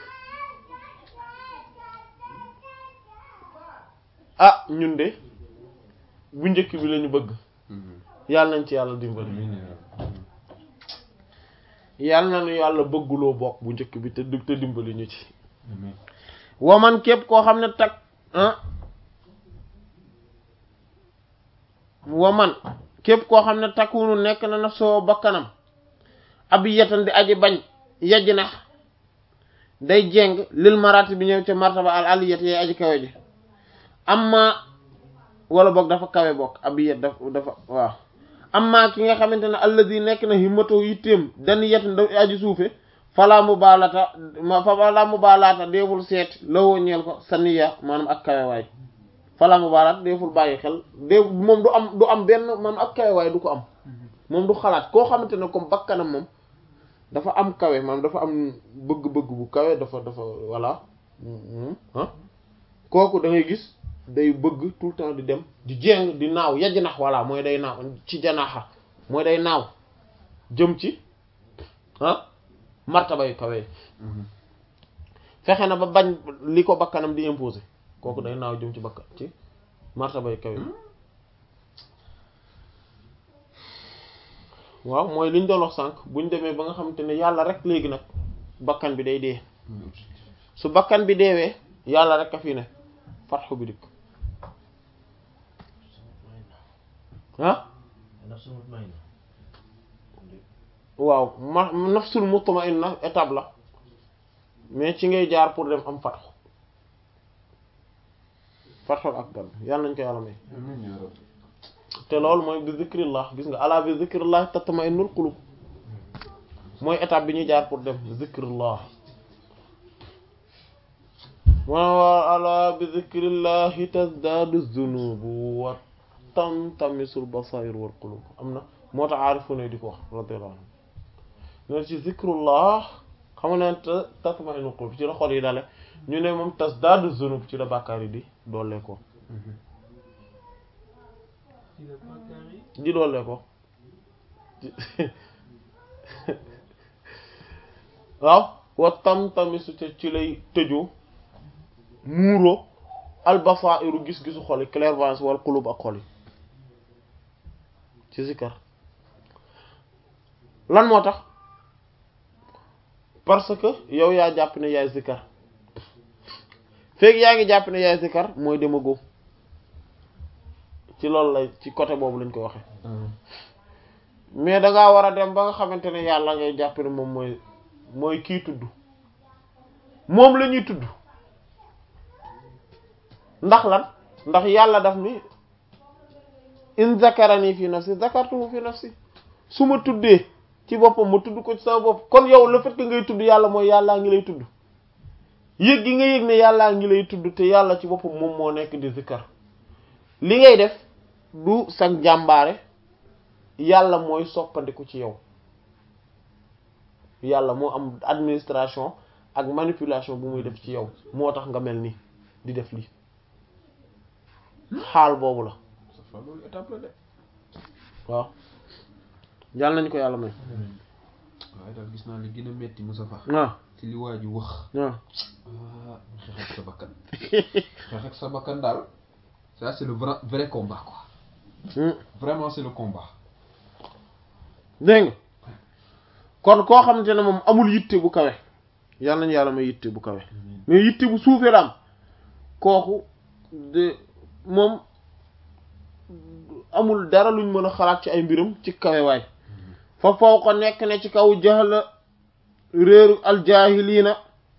S1: ah ñun de bu njëkk bi lañu bëgg yàlla nañ ci yàlla dimbali yàlla na nu yàlla bëgguloo bokk bu njëkk bi te te dimbali ñu ci waman képp koo xam ne tag ah waman képp koo xam ne takkunu nekk na na soo bakkanam ab yetan di aji bañ yajj na day jeng lil marati bi ñëw ca martaba al aliyat yee aji kawe ji amma wala boog dafa kawe bokk abiyat dafa dafa waaw amma ki nga xamante ne alladi nekk na himmatoo yitteem dani yet nda aji suufe fala mu baalata ma fala mu baalaata deeful seet lawoo ñeel ko saniya maanaam ak kawewaay fala mu baalaata deeful bàyyi xel dee moom du am du am benn maanaam ak kawewaay du ko am moom du xalaat koo xamante ne comme bakkanam moom dafa am kawe maanaam dafa am bëgg-bëgg bu kawe dafa dafa voilà ah kooku da ngay gis day bëgg tout le temps di dem di jéng di naaw yajj nax voilà mooy day naaw ci janaxa mooy day naaw jëm ci ah martaba yu kawe fexe na ba bañ li ko bakkanam di imposer kooku day naaw jëm ci bakkan ci martaba yu kawe waaw mooy li ñu doon wax sànq buñ demee ba nga xamante ne yàlla rek léegi nag bakkan bi day dee su bakkan bi deewee yàlla rek a fi ne fatxu bi dikk ah waaw ma nafsul mutma'inna étape la mais ci ngay jaar pour dem am fatxu fatxul akbar yàlla nañ ko yàlla may te loolu mooy bi zikrillah gis nga ala bi zikrillah tatma'innul qulub mooy étape bi ñuy jaar pour dem zikrillah wa ala bi zikrillahi tazdadu zunubu wa tantamisul basair wal qulub am na moo tax aarifu ne di ko wax radiyallahu anhu ne ci zikrullah xam nga ne tatma'innul qulub ci la xol yi dale ñu ne moom tazdadu zunub ci la bàkkaar yi di doole ko di doole ko waaw wa tam-tamisu te ci lay tëju muuro albasairu gis-gisu xol yi clairvoyance wal qulub ak xol yi ci zikar lan moo tax parce que yow yaa jàpp ne yaay zikar feeg yaa ngi jàpp ne yaay zikar mooy demago ci loolu la ci côté boobu lañ koy waxe mais da ngaa war a dem ba nga xamante ne yàlla ngay jàpp ne moom mooy mooy kii tudd moom la ñuy tudd ndax lan ndax yàlla daf ni in zakarani fi nafsi zakartuhu fi nafsi su ma tuddee ci boppam ma tudd ko ci sama bopp kon yow le fait que ngay tudd yàlla mooy yàllaa ngi lay tudd yëg gi nga yëg ne yàllaa ngi lay tudd te yàlla ci boppam moom moo nekk di zikkar li ngay def du sag jàmbaare yàlla mooy soppandiku ci yow yàlla moo am administration ak manipulation bu muy def ci yow moo tax nga mel ni di def lii xaal boobu la
S2: loolu étape la de
S1: waaw yàlla nañ ko yàlla may
S2: waaye daal gis naa li gën a metti Moustapha
S1: waaw
S2: ci li waa ji wax
S1: waaw
S2: ah xeex ak sa bakkan xeex ak sa bakkan daal ça c'est le vrai vrai combat quoi vraiment c'est le combat
S1: dégg nga kon koo xamante ne moom amul yitte bu kawe yàlla nañu yàlla may yitte bu kawe mais yitte bu suufee la am kooku de moom amul dara luñ mën a xalaat ci ay mbiram ci kawe waay fa faw ko nekk ne ci kaw jaxla réeru aljaahiliina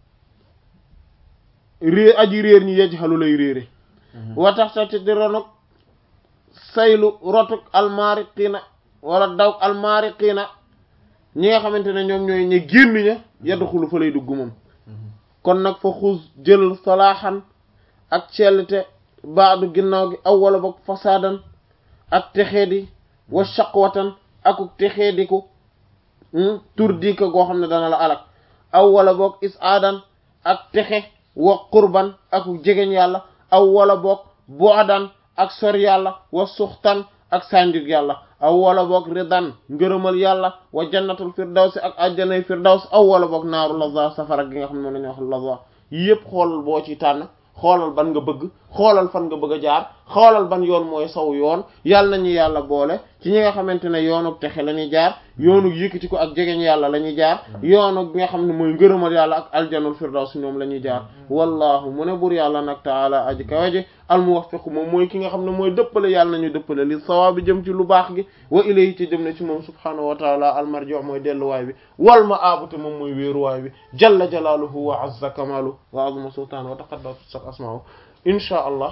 S1: réer aji réer ñi yajxalu lay réere wa tax ta ci di ronuk saylu rotuk almaariqiina wala daw almaariqiina ñi nga xamante ne ñoom ñooy ñi génn ña yadxulu fa lay dugg moom kon nag fa xuus jël salaaxan ak cellte baadu ginnaaw gi aw wala boog fasaadan ak texeedi wa shaqwatan akuk texeediku tur diika goo xam ne dana la alak aw wala boog is aadan ak texe wa qurban akuk jegeñ yàlla aw wala boog bu'dan ak sor yàlla wa suxtan ak sànjug yàlla aw wala boog ridan ngërëmal yàlla wa jannatul firdawsi ak ajjanay firdaws aw wala boog naaru laza safara gi nga xam ne moom la ñuy wax laza yëpp xoolal boo ci tànn xoolal ban nga bëgg xoolal fan nga bëgg a jaar xoolal ban yoon mooy saw yoon yàlla nañu yàlla boole ci ñi nga xamante ne yoonu texe la ñuy jaar yoonu yëkkati ko ak jegeñ yàlla la ñuy jaar yoonu gi nga xam ne mooy ngërëmal yàlla ak aljanul firdaws ñoom la ñuy jaar wallahu mu ne bur yàlla nag taala aji kawe ji al muwaffiq moom mooy ki nga xam ne mooy dëppale yàlla nañu dëppale li sawaabi jëm ci lu baax gi wa ilayhi ci jëm ne ci moom subhanahu wa taala al marji' mooy delluwaay bi wal ma'aabu te moom mooy wéeruwaay bi jalla jalaaluhu wa azza kamaalu wa azma sultaan wa taqaddasat asma'u insha allah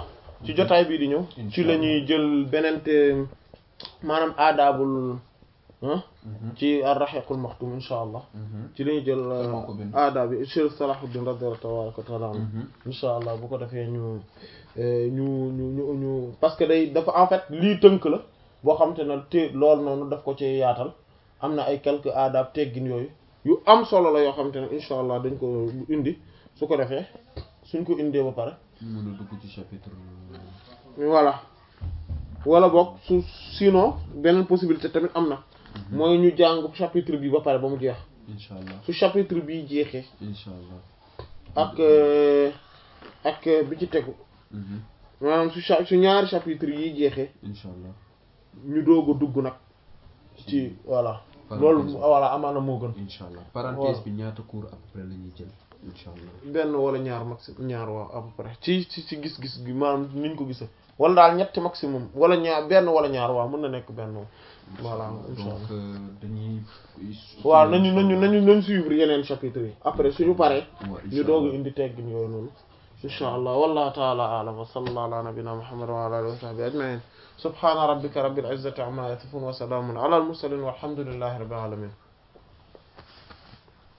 S1: ci jotaay bii di ñëw ci la ñuy jël beneen te maanaam aadaabul ci ar-rahiqul maxtum insha allah ci la ñuy jël aadaab bi Cheikh Salahuddin radiyallahu tabaraka wa taala anhu insha allah bu ko defee ñu ñu ñu ñu ñu parce que day dafa en fait lii tënk la boo xam te ne te loolu noonu daf ko ci yaatal am na ay quelques aadaab teggin yooyu yu am solo la yoo xam te ne insha allah dañ ko indi su ko defee suñ ko indee ba pare
S2: mën a dugg ci chapitre
S1: voilà wala boog su sinon beneen possibilité tamit am na mooy ñu jàng chapitre bi ba pare ba mu jeex
S2: incha allah
S1: su chapitre bi jeexee
S2: incha allah
S1: ak ak bi ci tegu maanaam su cha su ñaari chapitre yi jeexee
S2: incha allah
S1: ñu doog a dugg nag ci voilà loolu voilà amaana moo gën
S2: incha allah parenthèse bi ñaata cours à peu près la ñuy jël incha allah
S1: benn wala ñaar maximum ñaar waaw à peu près ci ci ci gis-gis gi maanaam niñ ko gisee wala daal ñetti maximum wala ñaar benn wala ñaar waaw mën na nekk benn voilà incha allah
S2: donc dañuy
S1: waaw nañu nañu nañu nañ suivre yeneen chapitre yi après suñu paree
S2: waaw
S1: ñu doog a indi teggin yooyu noonu insha allah wallahu ta'ala a'lam wa sallallahu ala nabiyyina muhammad wa ala alihi wa sahbihi ajma'in subhana rabbika rabbil izzati amma yasifun wa salamun ala al mursalin walhamdulillahi rabbil alamin